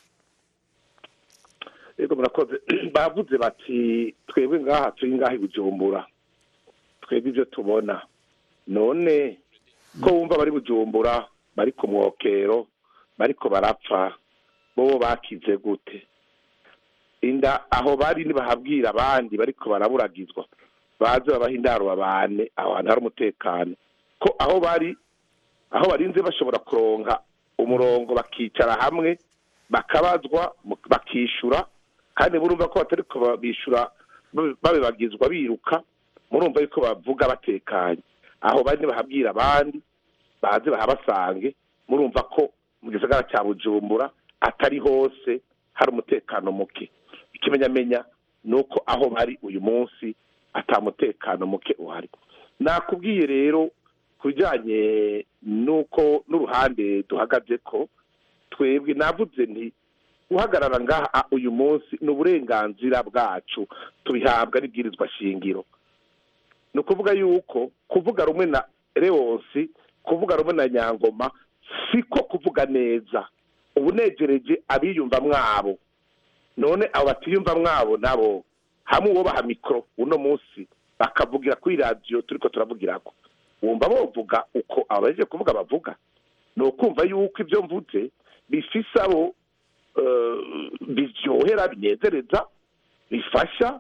yego murakoze bavuze bati twebwe ngaha turi ngaha i bujumbura twebwe ibyo tubona none ko wumva bari bujumbura bari ku mwokero bariko barapfa bobo bakize gute inda aho bari nibahabwira abandi bariko baraburagizwa baze babaha indaro babane aho hantu hari umutekano ko aho bari aho barinze bashobora kuronka umurongo bakicara hamwe bakabazwa mu- bakishura kandi murumva ko batari ko bishyura babibagizwa biruka murumva yuko bavuga batekanye aho bari bahabwira abandi baze bahabasange murumva ko mu gisagara cya bujumbura atari hose hari umutekano muke ikimenyamenya ni uko aho bari uyu munsi atamutekano muke uhari nakubwiye rero ku bijyanye n'uko n'uruhande duhagaze ko twebwe navuze nti guhagarara ngaha uyu munsi ni uburenganzira bwacu tubihabwa n'ibwirizwa shingiro ni ukuvuga yuko kuvuga rumwe na rewonsi kuvuga rumwe na nyangoma siko kuvuga neza ubunegereje abiyumva mwabo none abo batiyumva mwabo nabo hamwe uwo baha mikoro uno munsi bakavugira kuri radiyo turi ko turavugirako wumva bovuga uko abaje kuvuga bavuga ni ukumva yuko ibyo mvuze bifise abo biryohera binezereza bifasha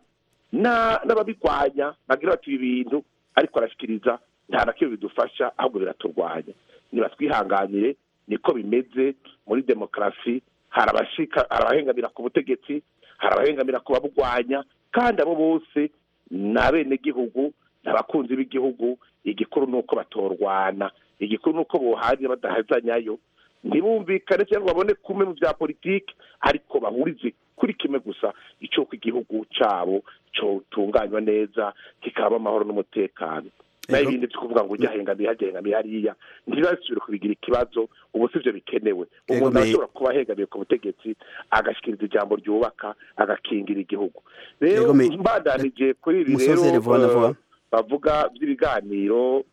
n'ababirwanya bagira bati ibi bintu ariko arashyikiriza nta na kimwe bidufasha ahubwo biraturwanya niba twihanganire niko bimeze muri demokarasi hari abahengamira ku butegetsi hari abahengamira ku baburwanya kandi abo bose ni abenegihugu ni abakunzi b'igihugu igikuru ni uko batorwana igikuru ni uko buhanye badahazanyayo ntibumvikane cyangwa babone kumwe mu bya politiki ariko bahurize kuri kimwe gusa icy'uko igihugu cyabo cyotunganywa neza kikaba amahoro n'umutekano naho ibindi byo kuvuga ngo ujya hengamiye hagengamiye hariya ntibasubire kubigira ikibazo ubu si byo bikenewe umuntu ashobora kuba ahengamiye ku butegetsi agashyikiriza ijambo ryubaka agakingira igihugu rero mbadanije kuri ibi rero bavuga by'ibiganiro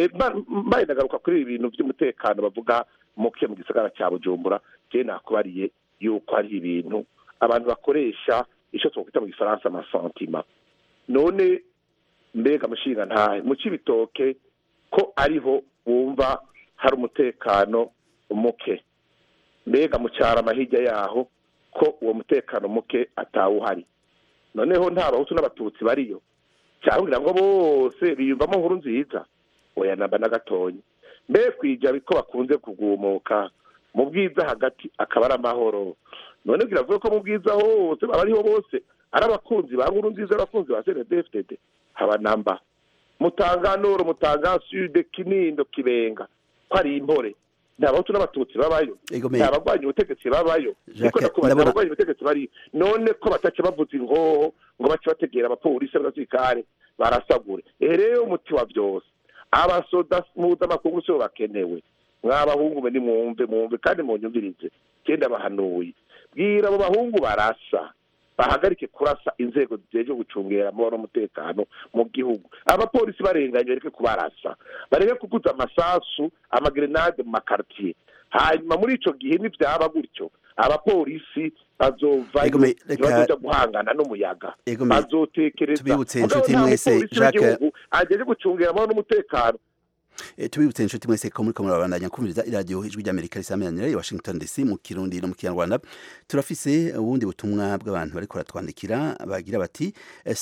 mbaye ndagaruka kuri ibi bintu by'umutekano bavuga muke mu gisagara cya bujumbura njyewe nakubariye yuko hari ibintu abantu bakoresha icyo twakwita mu gifaransa amasantima none mbega amashinga ntahe mu cy'ibitoke ko ariho wumva hari umutekano muke mbega mu cyarama hirya yaho ko uwo mutekano muke atawuhari noneho nta bahutu n'abatutsi bariyo cyangwa ngo bose biyumvamo nkuru nziza oya namba na gatonya mbe kwijya ko bakunze kugumuka mu bwiza hagati akaba ari amahoro none biravuga ko mu bwiza hose baba ariho bose ari abakunzi ba nkuru nziza abakunzi ba cndfdd haba namba mutanganoro mutangansude kinindo kibenga ko ari impore nta bahutu n'abatutsi babayo nta bagwanya ubutegetsi babayo niko nakubaza nta bagwanya ubutegetsi bari none ko bataca bavuza ingoho ngo bace bategera abapolisi n'abasirikare barasagure ehe rero umuti wa byose abasoda mpuzamakungu sibo bakenewe mw'abahungu mwe nimwumve mwumve kandi munyumvirize genda bahanuye bwira abo bahungu barasa bahagarike kurasa inzego zijejwe gucungera amahoro n'umutekano mu gihugu abapolisi barenganye bareke kubarasa bareke kuguza amasasu amagerenade mu makartiye hanyuma muri ico gihe nivyaba gutyo abapolisi bazovayo bazoja guhangana n'umuyaga bazotekereza tubibutse inshuti mwese Jacques ajeje gucungera amahoro n'umutekano tubibutse inshuti mwese ko muri murabandanya kumviriza iradiyo ijwi ry'amerika risameranira i washington dc mu kirundi no mu kinyarwanda turafise ubundi butumwa bw'abantu bariko baratwandikira bagira bati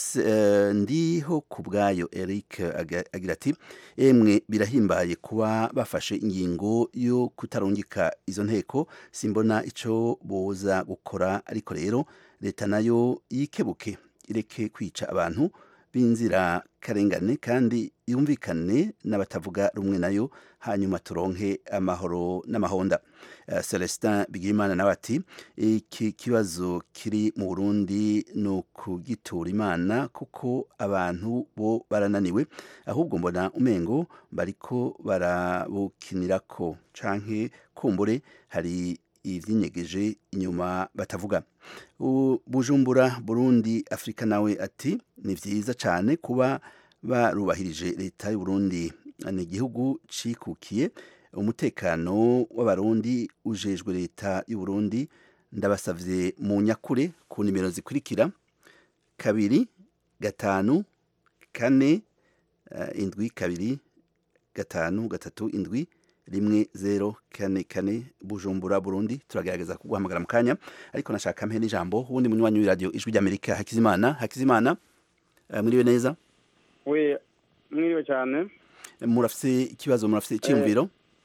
ndiho ku bwayo eric agira ati emwe birahimbaye kuba bafashe ingingo yo kutarungika izo nteko simbona ico boza gukora ariko rero leta nayo yikebuke ireke kwica abantu b'inzira karengane kandi yumvikane n'abatavuga rumwe nayo hanyuma turonke amahoro n'amahonda uh, celestin bigirimana nawe ati iki kibazo kiri mu burundi ni ukugitura imana kuko abantu bo barananiwe ahubwo mbona umengo bariko barabukinirako canke kumbure hari ivyinyegeje inyuma batavuga bujumbura burundi afurika nawe ati ni vyiza cane kuba barubahirije leta y'uburundi ni igihugu cikukiye umutekano w'abarundi ujejwe leta y'u Burundi ndabasavye mu nyakure ku nimero zikurikira kabiri gatanu kane uh, indwi kabiri gatanu gatatu indwi rimwe zero kane kane bujumbura burundi turagerageza kuguhamagara mu kanya ariko nashaka mpe n'ijambo uwundi munywanyi w'iradiyo ijwi ry'amerika hakizimana hakizimana uh, mwiriwe neza we mwiriwe cyane murafise ikibazo murafise icyiyumviro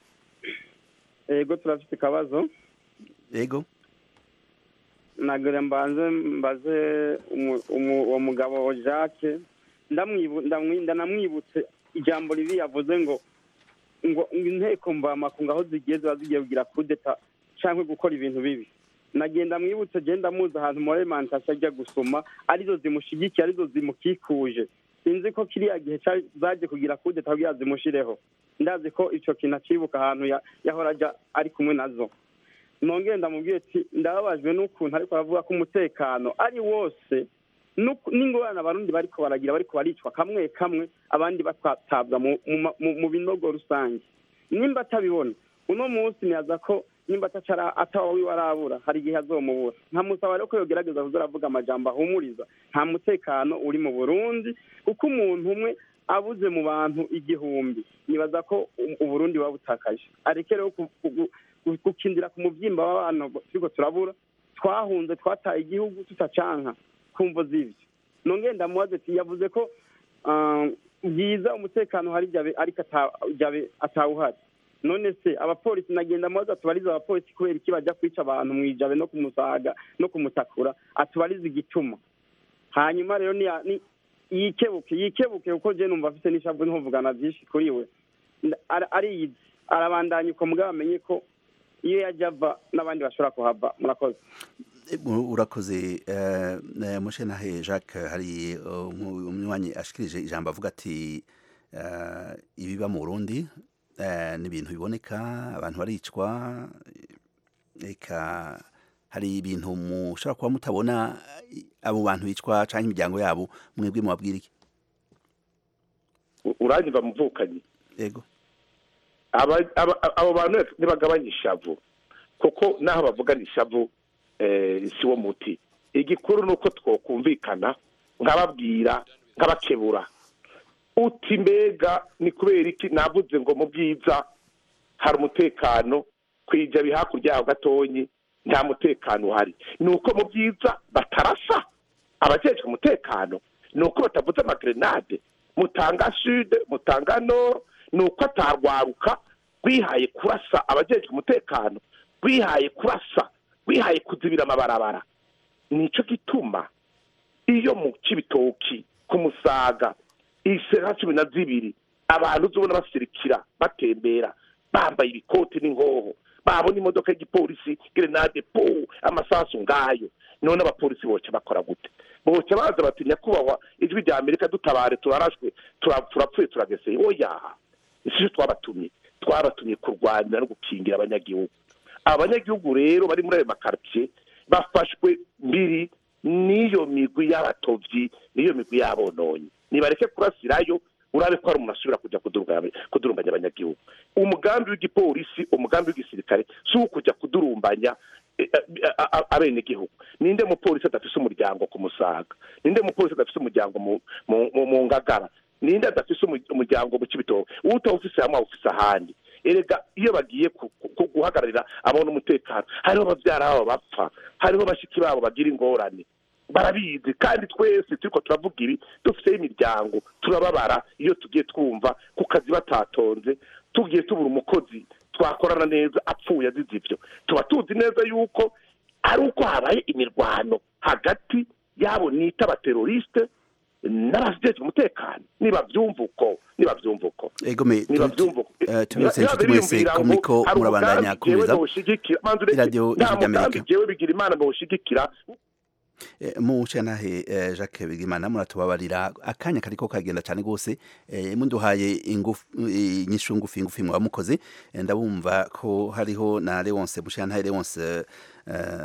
ego turafite akabazo ego nagire mbanze mbaze uwo mugabo jacques ndanamwibutse ijambo ribi yavuze ngo ngo inteko mvamakungu aho zigiye ziba zigiye kugira kudeta cyangwa gukora ibintu bibi nagenda mwibutse genda muzi ahantu muri alimantasiyo ajya gusoma arizo zimushyigikiye arizo zimukikuje sinzi ko kiriya gihe zaje kugira kudeta kugira zimushireho ndazi ko icyo kintu akibuka ahantu yahora ajya ari kumwe nazo nongere ndamubwiye ati ndababajwe n'ukuntu ariko aravuga ko umutekano ari wose n'ingorane abarundi bariko baragira bariko baricwa kamwe kamwe abandi batabwa mu binogo rusange nimba atabibona uno munsi niyaza ko nimba atawa wiwe arabura hari igihe azomubura nkamusaba rero ko yogerageza kuza aravuga amajambo ahumuriza nta mutekano uri mu burundi kuko umuntu umwe abuze mu bantu igihumbi nibaza ko uburundi buba butakaje areke rero gukindira ku mubyimba w'abantu turiko turabura twahunze twataye igihugu tutacanka kumvo z'ibyo nongeye ndamubaze ati yavuze ko bwiza umutekano hari ariko atawuhari none se abapolisi nagenda mubaze atubarize abapolisi kubera iki bajya kwica abantu mu ijabe no kumusaga no kumutakura atubarize igituma hanyuma rero yikebuke yikebuke kuko je numva afite n'ishavu ntumvugana byinshi kuri we ariyizi arabandanya uko mugabo amenye ko iyo yajya ava n'abandi bashobora kuhava murakoze urakoze mushenahe jacques hari umunywanyi ashikirije ijambo avuga ati ibiba mu burundi ni ibintu biboneka abantu baricwa reka hari ibintu mushobora kuba mutabona abo bantu bicwa cyangwa imiryango yabo mwebwe mubabwira iki uranyumva muvukanyi yego abo bantu ntibagabanye ishavu kuko n'aho bavugana ishavu si wo muti igikuru ni uko twakumvikana nkababwira nkabakebura uti mbega ni kubera iki navuze ngo mu bwiza hari umutekano kwijabi hakurya yaho gatonyi nta mutekano uhari ni uko mu byiza batarasa abajejwe umutekano ni uko batavuze amagrenade mutanga sud mutanga nord ni uko atarwaruka rwihaye kurasa abajejwe umutekano rwihaye kurasa rwihaye kuzibira amabarabara nicyo gituma iyo mu kibitoki ku musaga isera cumi na zibiri abantu uzubona basirikira batembera bambaye ibikoti n'inkoho babona imodoka y'igipolisi grenade po amasasu ngayo none abapolisi boca bakora gute boca baza bati nyakubahwa ijwi rya amerika dutabare turarashwe turapfuye turageseye oya isi twabatumye twabatumye kurwanira no gukingira abanyagihugu abanyagihugu rero bari muri ayo makaritsiye bafashwe mbiri n'iyo migwi y'abatovyi n'iyo migwi y'abononyi nibareke kurasirayo urabe ko hari umuntu asubira kujya kudurumbanya abanyagihugu umugambi w'igipolisi umugambi w'igisirikare si uwo kujya kudurumbanya abenegihugu ninde mupolisi adafise umuryango ku musaga ninde mupolisi adafise umuryango mu ngagara ninde adafise umuryango mu kibitoki utawufise hamwe awufise ahandi erega iyo bagiye guhagararira abona umutekano hariho ababyara babo bapfa hariho bashiki babo bagira ingorane barabizi kandi twese turiko turavuga ibi dufiteho imiryango turababara iyo tugiye twumva ku kazi batatonze tugiye tubura umukozi twakorana neza apfuye azize ivyo tuba tuzi neza yuko ari uko habaye imirwano hagati yabo nita abateroriste n'abajejwe umutekano niba byumva uko niba byumva uko egome tubibutse inshuti mwese ko muriko murabandanya kubiza iradiyo ijwi ry'amerika jewe bigira imana bawushigikira mushanahe jacques bigimana muratubabarira akanya kariko kagenda cyane rwose munduhaye inyishu ngufi ngufi mwaba mukoze ndabumva ko hariho na leonce mushanahe leonce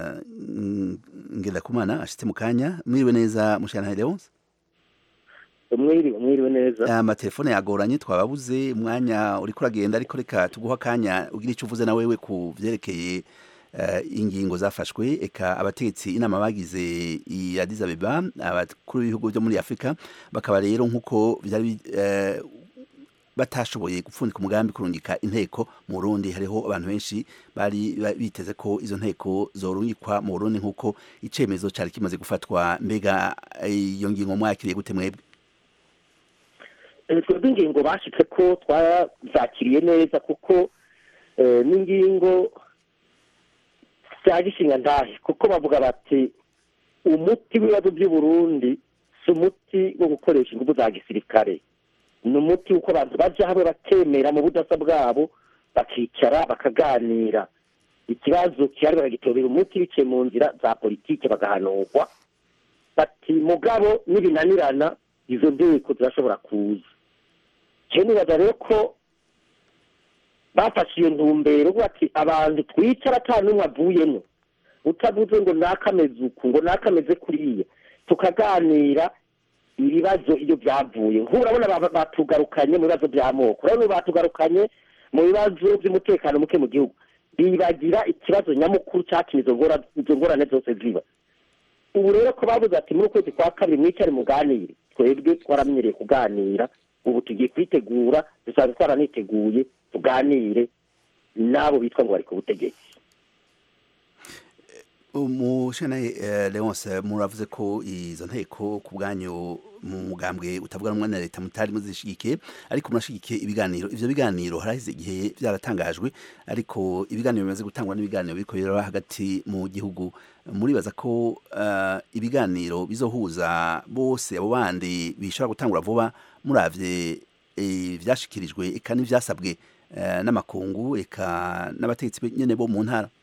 ngendakumana ashitse mu kanya mwiriwe neza mushanahe leonce mwiriwe mwiriwe neza amatelefone yagoranye twababuze umwanya uri kuragenda ariko reka tuguha akanya ugira icyo uvuze na wewe ku byerekeye eh, ingingo zafashwe eka abategetsi inama bagize i Addis Abeba abakuru b'ibihugu byo muri Afrika bakaba rero nk'uko byari bi- eh, batashoboye gupfundika umugambi kurungika inteko mu Burundi hariho abantu benshi bari ba- biteze ko izo nteko zorungikwa mu Burundi nk'uko icemezo cari kimaze gufatwa mbega eh, iyo ngingo mwakiriye gute mwebwe Eh, twebwe ingingo bashitse ko twazakiriye neza kuko eh, n'ingingo za gishinga ndahe kuko bavuga bati umuti w'ibibazo by'u Burundi si umuti wo gukoresha ingufu za gisirikare ni umuti w'uko abantu baja hamwe bakemera mu budasa bwabo bakicara bakaganira ikibazo kihari bakagitobera umuti biciye mu nzira za politike bagahanurwa bati mugabo nibinanirana izo nteko zirashobora kuza je nibaza rero ko bafashe iyo ntumbero bati abantu twicara ata n'umwe avuyemo utavuze ngo nakameze uku ngo nakameze kuriya tukaganira ibibazo iyo byavuye nk'urabona ba- batugarukanye mu bibazo by'amoko urabona ubu batugarukanye mu bibazo by'umutekano muke mu gihugu bibagira ikibazo nyamukuru cyatumye izo ngora- izo ngorane zose ziba ubu rero ko bavuze ati muri ukwezi kwa kabiri mwicare muganire twebwe twaramenyereye kuganira ubu tugiye kwitegura dusanzwe twaraniteguye tuganire n'abo bitwa ngo bari ku butegetsi umushana eh, Leonce muravuze ko izo nteko ku bwanyu mu mugambwe utavuga rumwe na leta mutari muzishigikiye ariko murashigikiye ibiganiro ivyo biganiro haraheze igihe byaratangajwe ariko ibiganiro bimaze gutangwa n'ibiganiro biriko biraba hagati mu gihugu muribaza ko eh, ibiganiro bizohuza bose abo bandi bishobora gutangura vuba muravye eh, vyashikirijwe eka n'ivyasabwe eh, n'amakungu eka n'abategetsi nyene bo mu ntara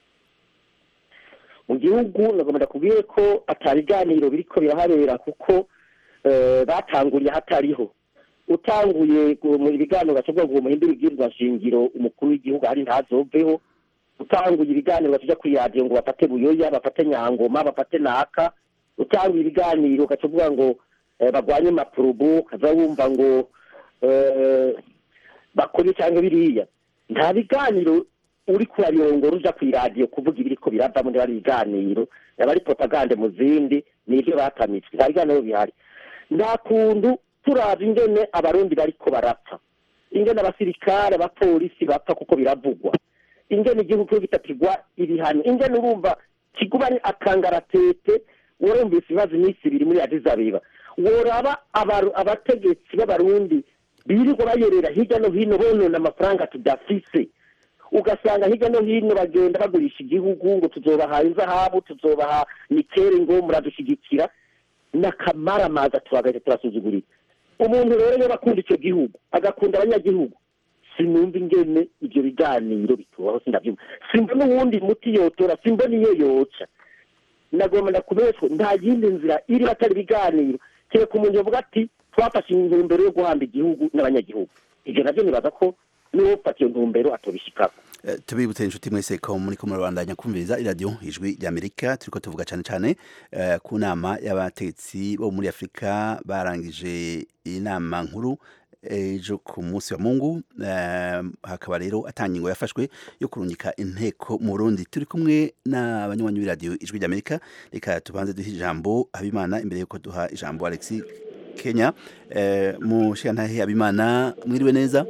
mu gihugu nagomba kubwiye ko atabiganiro biriko birahabera kuko eh, batanguriye hatariho utanguye gu- mu biganiro bashobora ngo muhindure ibwirizwa shingiro umukuru w'igihugu hari ntazoveho utanguye ibiganiro batuja kwiradiyo ngo bafate buyoya bafate nyangoma bafate naka utanguye ibiganiro ugacuvuga ngo eh, bagwanye mapurubu ukaza wumva ngo eh, bakore cyangwa biriya nta biganiro uri kurabirongora uja kw'iradiyo kuvuga ibiriko birava muri bari biganiro yaba ari propagande mu zindi nivyo batamitswe nta biganiro bihari nta kuntu turavye ingene abarundi bariko barapfa ingene abasirikare abapolisi bapfa kuko biravugwa ingene igihugu kiba gitatigwa ibihano ingene urumva kiguba ari akangaratete worumvise ibibazo iminsi ibiri muri Addis Abeba woraba abaru- abategetsi b'abarundi birirwa bayerera hirya no hino bonona amafaranga tudafise ugasanga hirya no hino bagenda bagurisha igihugu ngo tuzobaha inzahabu tuzobaha nikere ngo muradushyigikira n'akamaramaza tuhagaze turasuzugurira umuntu rero iyo bakunda icyo gihugu agakunda abanyagihugu sinumva ingene ibyo biganiro bitubaho sindabyumva simbona uwundi muti yotora simbona iyo yoca nagomba ndakumenyesha ko nta yindi nzira iri batari ibiganiro kereka umuntu yavuga ati twafashe intumbero yo guhamba igihugu n'abanyagihugu ibyo nabyo nibaza ko niwo ufata iyo ntumbero atobishikako Eh, tubibutse inshuti mwese ko muri ko murabandanya kumviriza iradiyo ijwi ry'amerika turiko tuvuga cyane cyane eh, ku nama y'abategetsi bo muri afurika barangije inama nkuru ejo ku munsi wa mungu eh, hakaba rero atangingo yafashwe yo kurungika inteko mu burundi turi kumwe n'abanywanyi b'iradiyo ijwi ry'amerika reka tubanze duhe ijambo habimana imbere yuko duha ijambo alexi kenya eh, mu shantahe habimana mwiriwe neza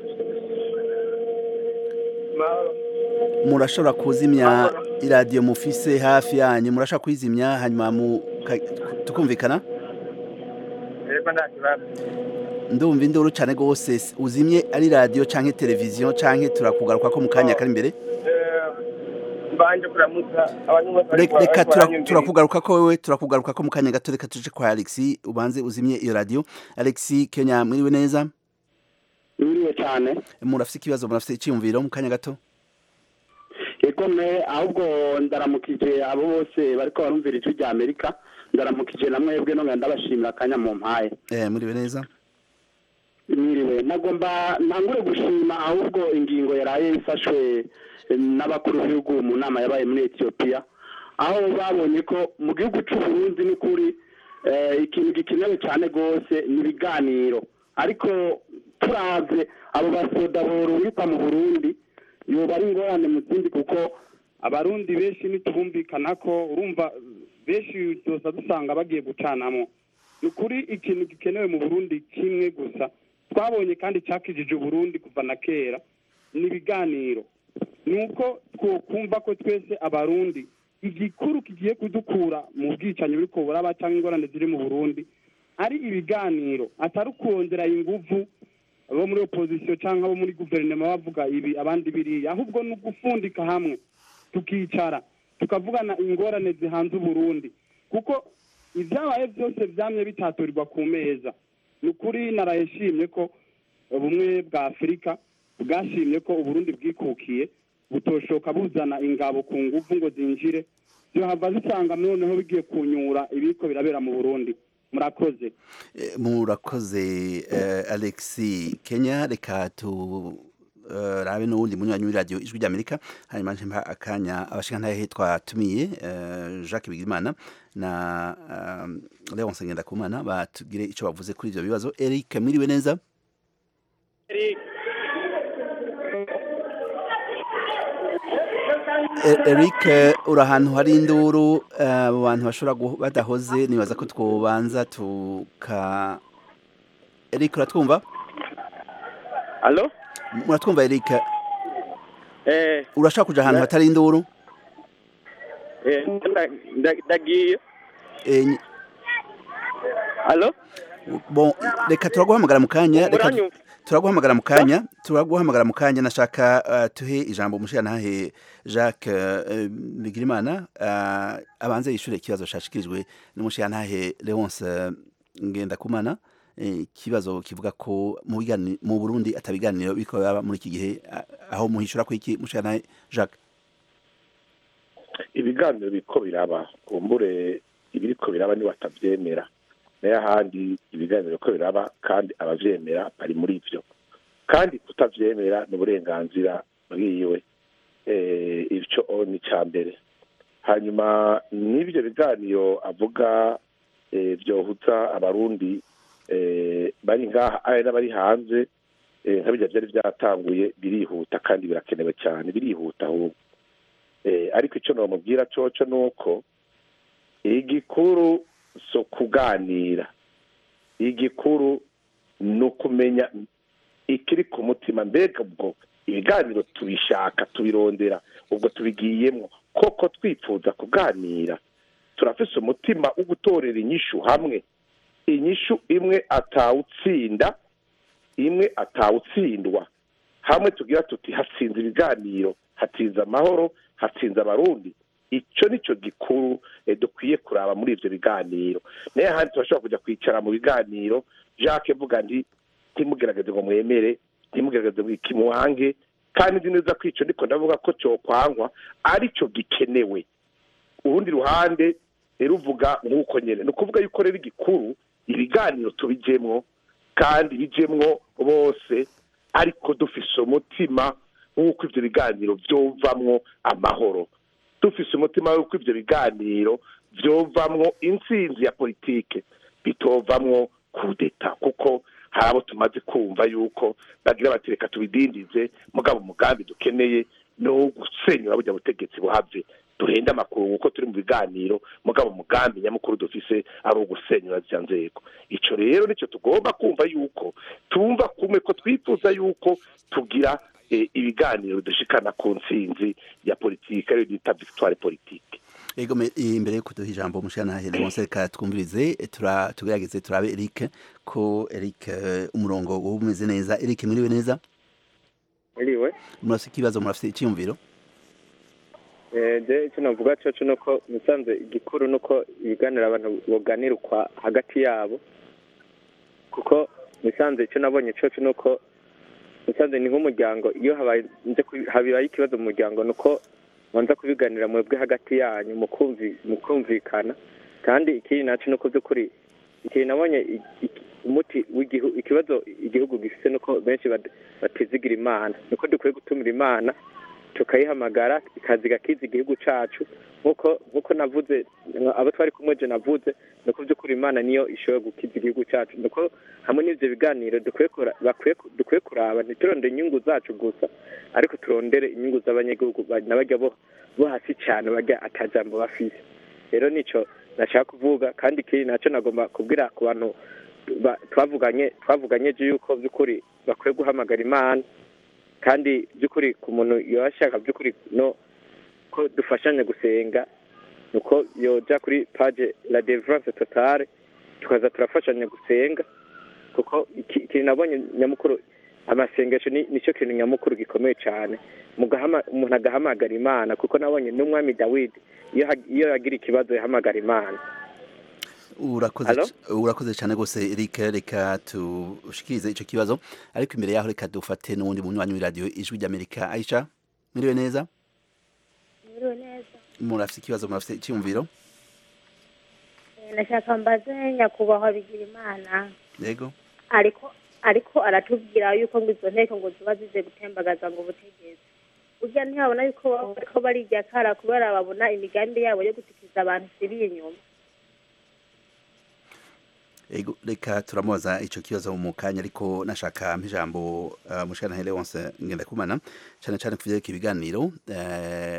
murashobora kuzimya iradiyo mufise hafi yanyu murashobora kuyizimya hanyuma muka- tukumvikana yego nta kibazo ndumva induru cyane rwose uzimye ari radiyo cyangwa televiziyo cyangwa turakugaruka ko mu kanya kari imbere mbanje kuramutsa abantu bose Re- bariko- reka bariko tura- baranyumviriza. turakugaruka ko wewe turakugaruka ko mu kanya gato reka tuje kwa alexi ubanze uzimye iyo radiyo alexi kenya mwiriwe neza Mwiriwe cyane murafise ikibazo murafise icyiyumviro mu kanya gato ikome ahubwo ndaramukije abo bose bariko barumvira ijwi rya amerika ndaramukije na mwebwe nongera ndabashimira akanya mu mpaye eh, mwiriwe neza mwiriwe nagomba ntangure gushima ahubwo ingingo yaraye ifashwe eh, n'abakuru b'ibihugu mu nama yabaye muri etiyopiya aho babonye ko mu gihugu c'uburundi n'ukuri eh, ikintu gikenewe cyane rwose ni ibiganiro ariko turavye abo basoda borungikwa mu burundi yoba ari ingorane mu zindi kuko abarundi benshi nitubumvikana ko urumva benshi tuza dusanga bagiye gucanamo ni ukuri ikintu gikenewe mu burundi kimwe gusa twabonye kandi cyakijije uburundi kuva na kera ni ibiganiro ni uko twokumva ko twese abarundi igikuru kigiye kudukura mu bwicanyi buri buraba cyangwa ingorane ziri mu burundi ari ibiganiro atari ukurondera inguvu abo muri opozisiyo cyangwa abo muri guverinoma bavuga ibi abandi biriya ahubwo ni ugufundika hamwe tukicara tukavugana ingorane zihanze uburundi kuko ibyabaye byose byamye bitaturirwa ku meza ni ukuri narayishimye ko ubumwe bwa afurika bwashimye ko uburundi bwikukiye butoshoka buzana ingabo ku nguvu ngo zinjire byohava zisanga noneho bigiye kunyura ibiko birabera mu burundi murakoze Eh, murakoze eh, alexi kenya reka tu eh, rabe n'uwundi munywanyi w'iradiyo ijwi ry'amerika hanyuma nje mpa akanya abashingantahe twatumiye eh, jacques bigirimana na uh, leonce ngendakumana batugire ico bavuze kuri ivyo bibazo eric mwiriwe neza E- Eric eh, uri ahantu hari induru eh, abo bantu bashobora gu- badahoze nibaza ko twobanza tuka Eric uratwumva Allo? muratwumva Eric Eh, urashaka kuja ahantu hatari induru eh, nda- nda- ndagiye. Eh, ny- Allo? bon reka turaguhamagara mu kanya reka Muranyumva? turaguhamagara mu kanya turaguhamagara mu kanya nashaka uh, tuhe ijambo umushirantahe Jacques uh, Bigirimana uh, abanze yishure ikibazo shashikirijwe n'umushirantahe Leonce uh, Ngendakumana eh, ikibazo kivuga ko mu bigani- mu Burundi atabiganiro biko yaba muri iki gihe ah, aho muhishura ko iki mushirantahe Jacques ibiganiro biriko biraba kumbure ibiriko biraba ni batavyemera nayo ahandi ibiganiro biriko biraba kandi abavyemera bari muri ivyo kandi kutavyemera ni uburenganzira bwiwe eh, ico ni ca mbere hanyuma n'ivyo biganiro avuga eh, vyohuza abarundi eh, bari ngaha ari n'abari hanze eh, nka birya vyari vyatanguye birihuta kandi birakenewe cyane birihuta ahubwo eh, ariko icyo nomubwira coco ni uko igikuru so kuganira igikuru ni ukumenya ikiri ku mutima mbega ubwo ibiganiro tubishaka tubirondera ubwo tubigiyemo koko twifuza kuganira turafise umutima wo gutorera inyishu hamwe inyishu imwe atawutsinda imwe atawutsindwa hamwe tugira tuti hatsinze ibiganiro hatsinze amahoro hatsinze abarundi icyo nicyo gikuru eh, dukwiye kuraba muri ivyo biganiro naye ahandi turashobora kujya kwicara mu biganiro jacques vuga nti ntimugerageze ngo mwemere ntimugerageze ngo ikimuhange kandi nzi neza ko ico ndiko ndavuga ko cokwangwa arico gikenewe urundi ruhande eh, ruvuga nk'uko nyene ni ukuvuga yuko rero igikuru ibiganiro tubijemwo kandi bijemwo bose ariko dufise umutima w'uko ivyo biganiro vyovamwo amahoro dufise umutima w'uko ivyo biganiro vyovamwo intsinzi ya politike bitovamwo kudeta kuko hari abo tumaze kumva yuko bagira bati reka tubidindize mugabo umugambi dukeneye ni uwo gusenyura burya butegetsi buhave duhende amakuru kuko turi mu biganiro mugabo umugambi nyamukuru dufise ari uwo gusenyura zya nzego ico rero nico tugomba kumva yuko tumva kumwe ko twifuza yuko tugira eh, ibiganiro dushikana ku ntsinzi ya politike ariyo bita victoire politique Ego me- imbere yuko duha ijambo umushirantahe Leonce reka twumvirize eh, tura tugerageze turabe Eric ko Eric eh, umurongo wowe umeze neza Eric mwiriwe neza Iriwe. murafise ikibazo murafise icyumviro Eh, je icyo navuga coco nuko musanze igikuru nuko ibiganiro abantu boganira ukwa hagati yabo kuko musanze icyo nabonye coco nuko musanze ni nk'umuryango iyo habaye nje kubi- habaye ikibazo mu muryango nuko banza kubiganira mwebwe hagati yanyu mukumvi mukumvikana kandi ikindi naco nuko by'ukuri ikintu nabonye i- i- umuti w'igihugu ikibazo igihugu gifise nuko benshi bad- batizigira imana nuko dukwiye gutumira imana tukayihamagara ikaza igakiza igihugu cacu nk'uko nk'uko navuze abo twari kumwe je navuze ni uko by'ukuri imana niyo ishoboye gukiza igihugu cacu ni uko hamwe n'ivyo biganiro dukwiye kura- bakwiye ku- dukwiye kuraba ntiturondere inyungu zacu gusa ariko turondere inyungu z'abanyagihugu ba- n'abarya bo bo hasi cane barya atajambo bafise rero nico nashaka kuvuga kandi ikindi naco nagomba kubwira ku bantu ba- twavuganye twavuganye je yuko by'ukuri bakwiye guhamagara imana kandi by'ukuri ku muntu yoba ashaka by'ukuri no ko dufashanya gusenga nuko yoja kuri page la devrance totale tukaza turafashanya gusenga kuko iki- ikintu nabonye nyamukuru amasengesho ni nicyo kintu nyamukuru gikomeye cyane mugahama umuntu agahamagara imana kuko nabonye n'umwami dawidi iyo hag- iyo yagira ikibazo yahamagara imana urakoze Hello? c- urakoze cyane rwose Eric reka tushikirize ico kibazo ariko imbere yaho reka dufate n'uwundi munywanyi w'iradiyo ijwi ry'Amerika Aisha mwiriwe neza Mwiriwe neza murafite ikibazo murafite icyumviro Eh, nashaka mbaze nyakubahwa bigira imana yego ariko ariko aratubwira yuko ngo izo nteko ngo ziba zize gutembagaza ngo ubutegetsi burya ntibabona yuko baba bariko barirya kara kubera babona imigambi yabo yo gutikiriza abantu siri inyuma Ego, reka turamubaza ico kibazo mu kanya ariko nashaka mpijambo uh, mushana Leonce ngenda kumana cyane cyane kuvyerekeye ibiganiro eh,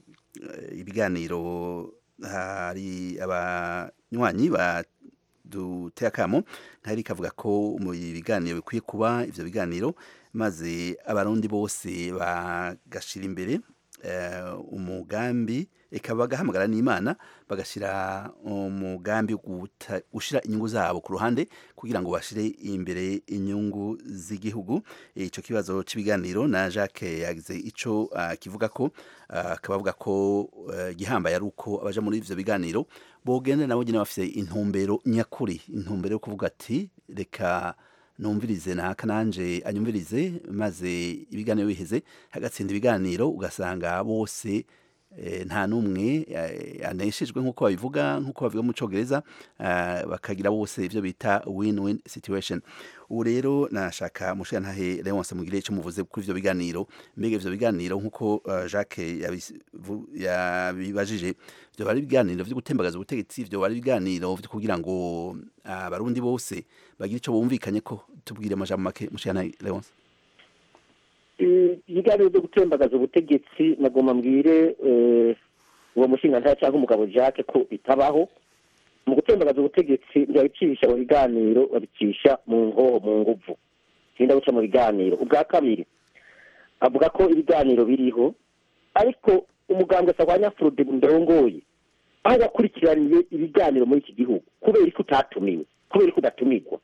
ibiganiro hari abanywanyi ba duteye akamo nkari kavuga ko mu biganiro bikwiye kuba ivyo biganiro maze abarundi bose bagashira imbere eh, umugambi eka bagahamagara n'imana bagashira umugambi wo guta- gushira inyungu zabo ku ruhande kugira ngo bashire imbere inyungu z'igihugu ico kibazo c'ibiganiro na Jacques yagize ico ah, kivuga ko ah, akaba avuga ko eh, gihambaye ari uko abaja muri ivyo biganiro bogenda nabo nyene bafise intumbero nyakuri intumbero yo kuvuga ati reka numvirize naka nanje anyumvirize maze ibiganiro biheze hagatsinda ibiganiro ugasanga bose eh, nta n'umwe eh, aneshejwe nk'uko babivuga nk'uko bavuga mu congereza eh, bakagira bose ivyo bita win-win situation ubu rero nashaka mushirantahe Leonce mugire ico muvuze kuri ivyo biganiro mbega ivyo biganiro nk'uko eh, Jacques yabivu- yabibajije vyo bari ibiganiro vyo gutembagaza ubutegetsi vyo bari ibiganiro vyo kugira ngo abarundi bose bagire ico bumvikanye ko tubwire amajambo make mushirantahe Leonce ibiganiro byo gutembagaza ubutegetsi nagomba mbwire eh, uwo mushinga cyangwa umugabo jacques ko bitabaho mu gutembagaza ubutegetsi ntibabicisha mu biganiro babicisha mu nkoho mu nguvu tinda guca mu biganiro ubwa kabiri avuga ko ibiganiro biriho ariko umugambwe sarwanya frode ndongoye aho wakurikiraniye ibiganiro muri iki gihugu kubera ko utatumiwe kubera ko udatumirwa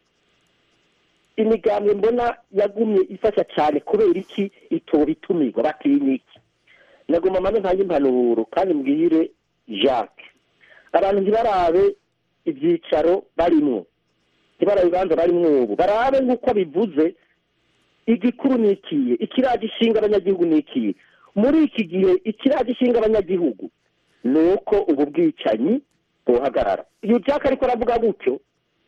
imigambwe mbona yagumye ifasha cyane kubera iki itoba itumirwa batinya iki nagomba maze ntange impanuro kandi mbwire jacques abantu ntibarabe ibyicaro barimwo ntibarabe ibibanza barimwo ubu barabe nk'uko bivuze igikuru ni ikiye ikiraje ishinga abanyagihugu ni ikiye muri iki gihe ikiraje ishinga abanyagihugu ni uko ubu bwicanyi buhagarara iyo jacques ariko aravuga gutyo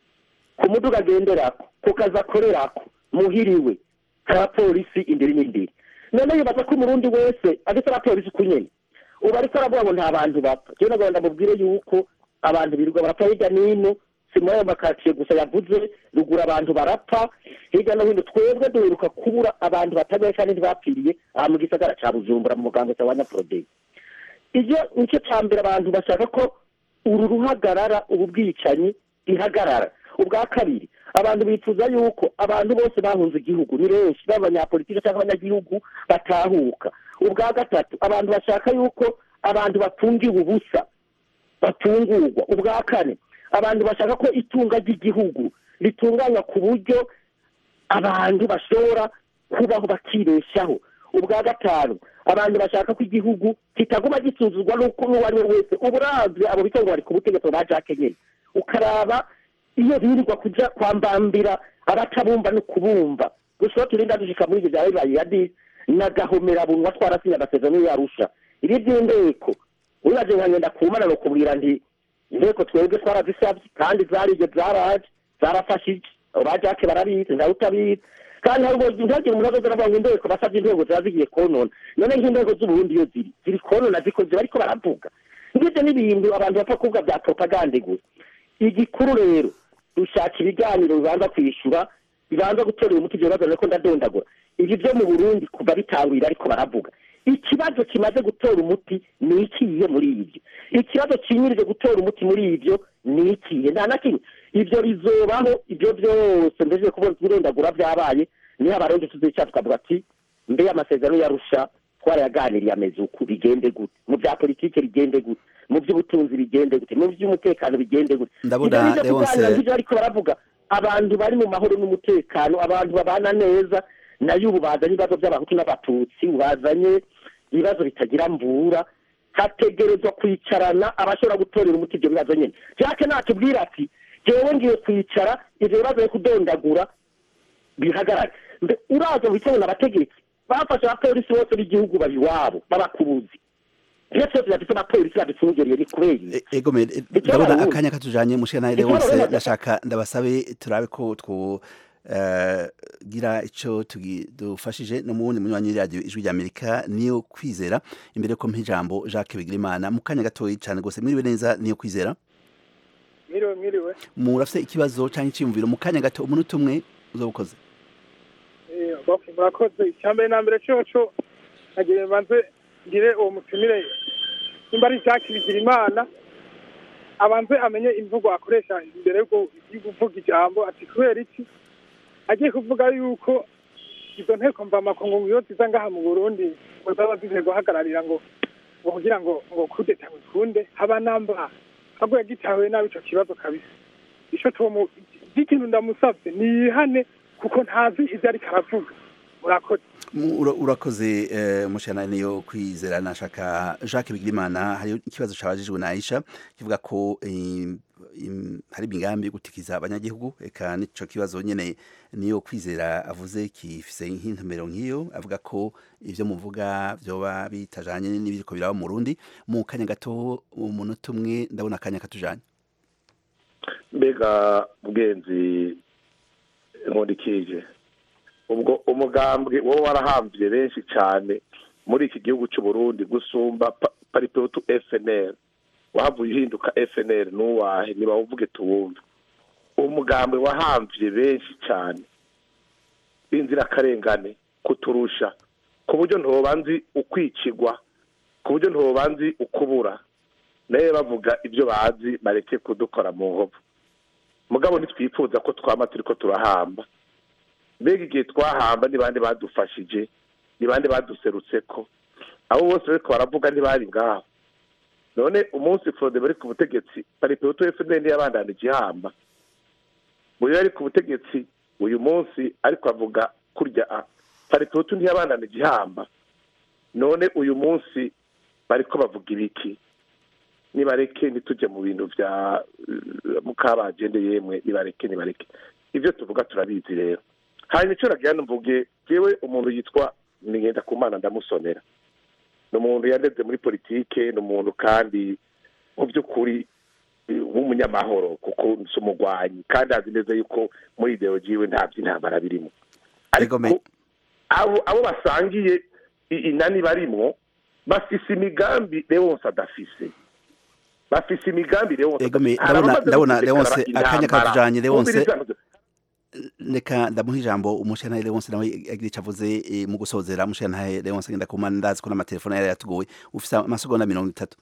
ku muduga agenderako ku kazi akorerako muhiriwe nta polisi imbere n'imbere none yibaza ko umurundi wese ageze abapolisi uko nyene ubu ariko aravuga ngo nta bantu bapfa jewe nagomba ndamubwire yuko abantu birirwa barapfa hirya n'ino si muri ayo makaritsiye gusa yavuze rugura abantu barapfa hirya no hino twebwe duheruka kubura abantu batagaye kandi ntibapfiriye aha mu gisagara ca bujumbura mu muganga wa nyaprodeyi ivyo nicyo ca mbere abantu bashaka ko uru ruhagarara ubu bwicanyi ihagarara ubwa kabiri abantu bifuza yuko abantu bose bahunze igihugu ni benshi baba abanyapolitiki cyangwa abanyagihugu batahuka ubwa gatatu abantu bashaka yuko abantu bafungiwe ubusa batungurwa ubwa kane abantu bashaka ko itunga ry'igihugu ritunganywa ku buryo abantu bashobora kubaho bakibeshaho ubwa gatanu abantu bashaka ko igihugu kitaguma gisuzuzwa n'uko n'uwo ari we wese uburazwe abo bitongo bari ku butegetsi ba jacques nyine ukaraba iyo birirwa kuja kwambambira abatabumva no kubumva gusa turinda dushika muri ibyo bya bibaye ya disi nagahomera bunwa twarasinye amasezerano yarusha ibi by'indeko wibaje nka ngenda kumana no kubwira nti inteko twebwe twarazisabye kandi zarije zaraje zarafashije abo ba jacques barabizi nawe utabizi kandi ntabwo ntihagire umuntu azoza aravuga ngo indego basabye indego ziba zigiye konona none nk'indego z'uburundi iyo ziri ziri konona zikoze bariko baravuga ngivyo n'ibintu abantu bapfa kuvuga bya propagande gusa igikuru rero dushaka ibiganiro bibanza kwishyura bibanza gutorera umuti ibyo bibazo ariko ndadondagura ibi byo mu burundi kuva bitangwira ariko baravuga ikibazo kimaze gutora umuti ni ikiye muri ibyo ikibazo kinyirije gutora umuti muri ibyo ni ikiye nta na kimwe ibyo bizobaho ibyo byose mbese kubona ibirondagura byabaye niho abarundi tuzica tukavuga ati mbe amasezerano yarusha twarayaganiriye ameze uku bigende gute mu bya politiki bigende gute mu by'ubutunzi bigende gute mu by'umutekano bigende gute Ndabona Ibyo nibyo Leonce- kuganira nk'ibyo ariko baravuga abantu bari mu mahoro n'umutekano abantu babana neza nayo ubu bazanye ibibazo by'abahutu n'abatutsi ubu bazanye ibibazo bitagira mvura hategerezwa kwicarana abashobora gutorera umuti ibyo bibazo nyine jacques natubwira ati jewe ngiye kwicara ibyo bibazo yo kudondagura bihagarare mbe uraza wicarana abategetsi bafashe abapolisi bose b'igihugu bari iwabo b'abakubuzi iyo twese bafite abapolisi badufungiriye ni kubera iki? egome Ikibazo ndabona ubundi. akanya katujanye mushana Ikibazo Leonce ubundi. ndashaka ndabasabe turabe ko two eh, gira ico tugi- dufashije no muwundi munywanyi w'iradiyo ijwi rya amerika niyo kwizera imbere ko mpa ijambo jacques bigirimana mu kanya gatoyi cane gose mwiriwe neza niyo kwizera mwiriwe mwiriwe murafise ikibazo canke iciyumviro mu kanya gato umunota umwe uzobukoze Eh, okay, murakoze icyambere na mbere coco nagira mbanze ngire uwo mutumire nimba ari Jacques Bigirimana abanze amenye imvugo akoresha imbere yo yo kuvuga ijambo ati kubera iki agiye kuvuga yuko izo nteko mvamakungu iyo ziza ngaha mu Burundi ngo zaba zize guhagararira ngo ngo kugira ngo ngo kudeta bikunde haba namba ahubwo yagitahuye nabi ico kibazo kabisa ico tomu ikintu ndamusavye niyihane kuko ntazi ivyo ariko aravuga murakoze Mu- ura- urakoze eh, mushana niyo kwizera nashaka Jacques Bigirimana hari ikibazo cabajijwe na Aisha kivuga ko im- im- hari imigambi yo gutikiza abanyagihugu eka nico kibazo nyene niyo kwizera avuze kifise nk'intumbero nk'iyo avuga ko ivyo muvuga vyoba bitajanye n'ibiriko biraba mu Burundi mu kanya gato umunota umwe ndabona akanya katujanye mbega bwenzi nkundikije ubwo umugambwe wowe warahambye benshi cyane muri iki gihugu cy'u Burundi gusumba pa- paripetu FNL wahavuye uhinduka FNL n'uwahe niba uvuge tuwumve umugambwe wahambye benshi cyane b'inzirakarengane kuturusha ku buryo ntoba nzi ukwicigwa ku buryo ntoba nzi ukubura nawe bavuga ibyo bazi bareke kudukora mu nkovu mugabo ntitwifuza ko twama turi ko turahamba mbega igihe twahamba ni bande badufashije ni bande baduserutse ko abo bose bariko baravuga ntibari ngaho none umunsi frode bari ku butegetsi paripeto fnl yabandanije ihamba buri yari ku butegetsi uyu munsi ariko avuga kurya a paripeto ntiyabandanije ihamba none uyu munsi bariko bavuga ibiki nibareke ntitujye mu bintu bya eh, mukabagende yemwe nibareke nibareke ibyo tuvuga turabizi rero hanyuma icyo nagira mvuge yewe umuntu yitwa nigenda ku mana ndamusonera ni umuntu yandeze muri politike ni umuntu kandi mu by'ukuri eh, w'umunyamahoro kuko si umugwanyi kandi azi neza yuko muri ideologi yiwe nta by'intambara birimo ariko abo abo basangiye i- inani barimwo bafise imigambi Leonce adafise bafise imigambi Leonce Egome Hari ndabona abamaze ndabona gutegekana Leonce akanya intambara. katujanye Leonce Umviriza- reka ndamuha ijambo umushana Leonce nawe agira ico avuze eh, mu gusozera umushana Leonce ngenda kumana ndazi ko n'amatelefone yari yatugoye ufise amasegonda mirongo itatu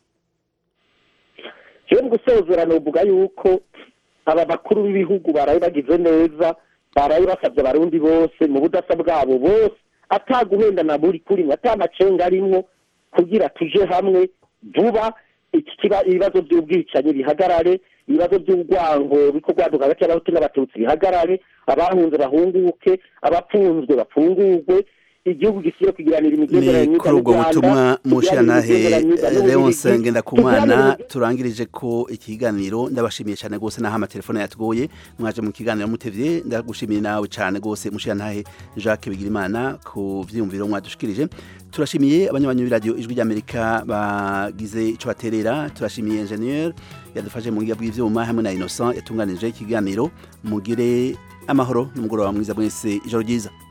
jewe mu gusozera novuga yuko aba bakuru b'ibihugu baraye bagize neza baraye basabye abarundi bose mu budasa bwabo bose ataguhendana buri kurimwe atamacenga arimwo kugira tuje hamwe vuba iki kiba ibibazo by'ubwicanyi bihagarare ibibazo by'urwango biko rwaduka hagati y'abahutu n'abatutsi bihagarare abahunze bahunguke abapfunzwe bafungurwe igihugu gisiye kugiranira imigenderanire ni myiza kuri ubwo n'u Rwanda, butumwa kugiranira mushanahe imigenderanire myiza n'u Leonce Bubiligi, Ngendakumana tugiranire turangirije ko ikiganiro ndabashimiye cyane gose naho amatelefone yatugoye mwaje mu kiganiro mutevye ndagushimiye nawe cyane gose mushanahe Jacques Bigirimana ku vyiyumviro mwadushikirije turashimiye abanyabanyu b'iradiyo ijwi ry'Amerika bagize ico baterera turashimiye ingenieur yadufashe mu ngiga bw'ivyuma hamwe na Innocent yatunganije ikiganiro mugire amahoro n'umugoroba mwiza mwese ijoro ryiza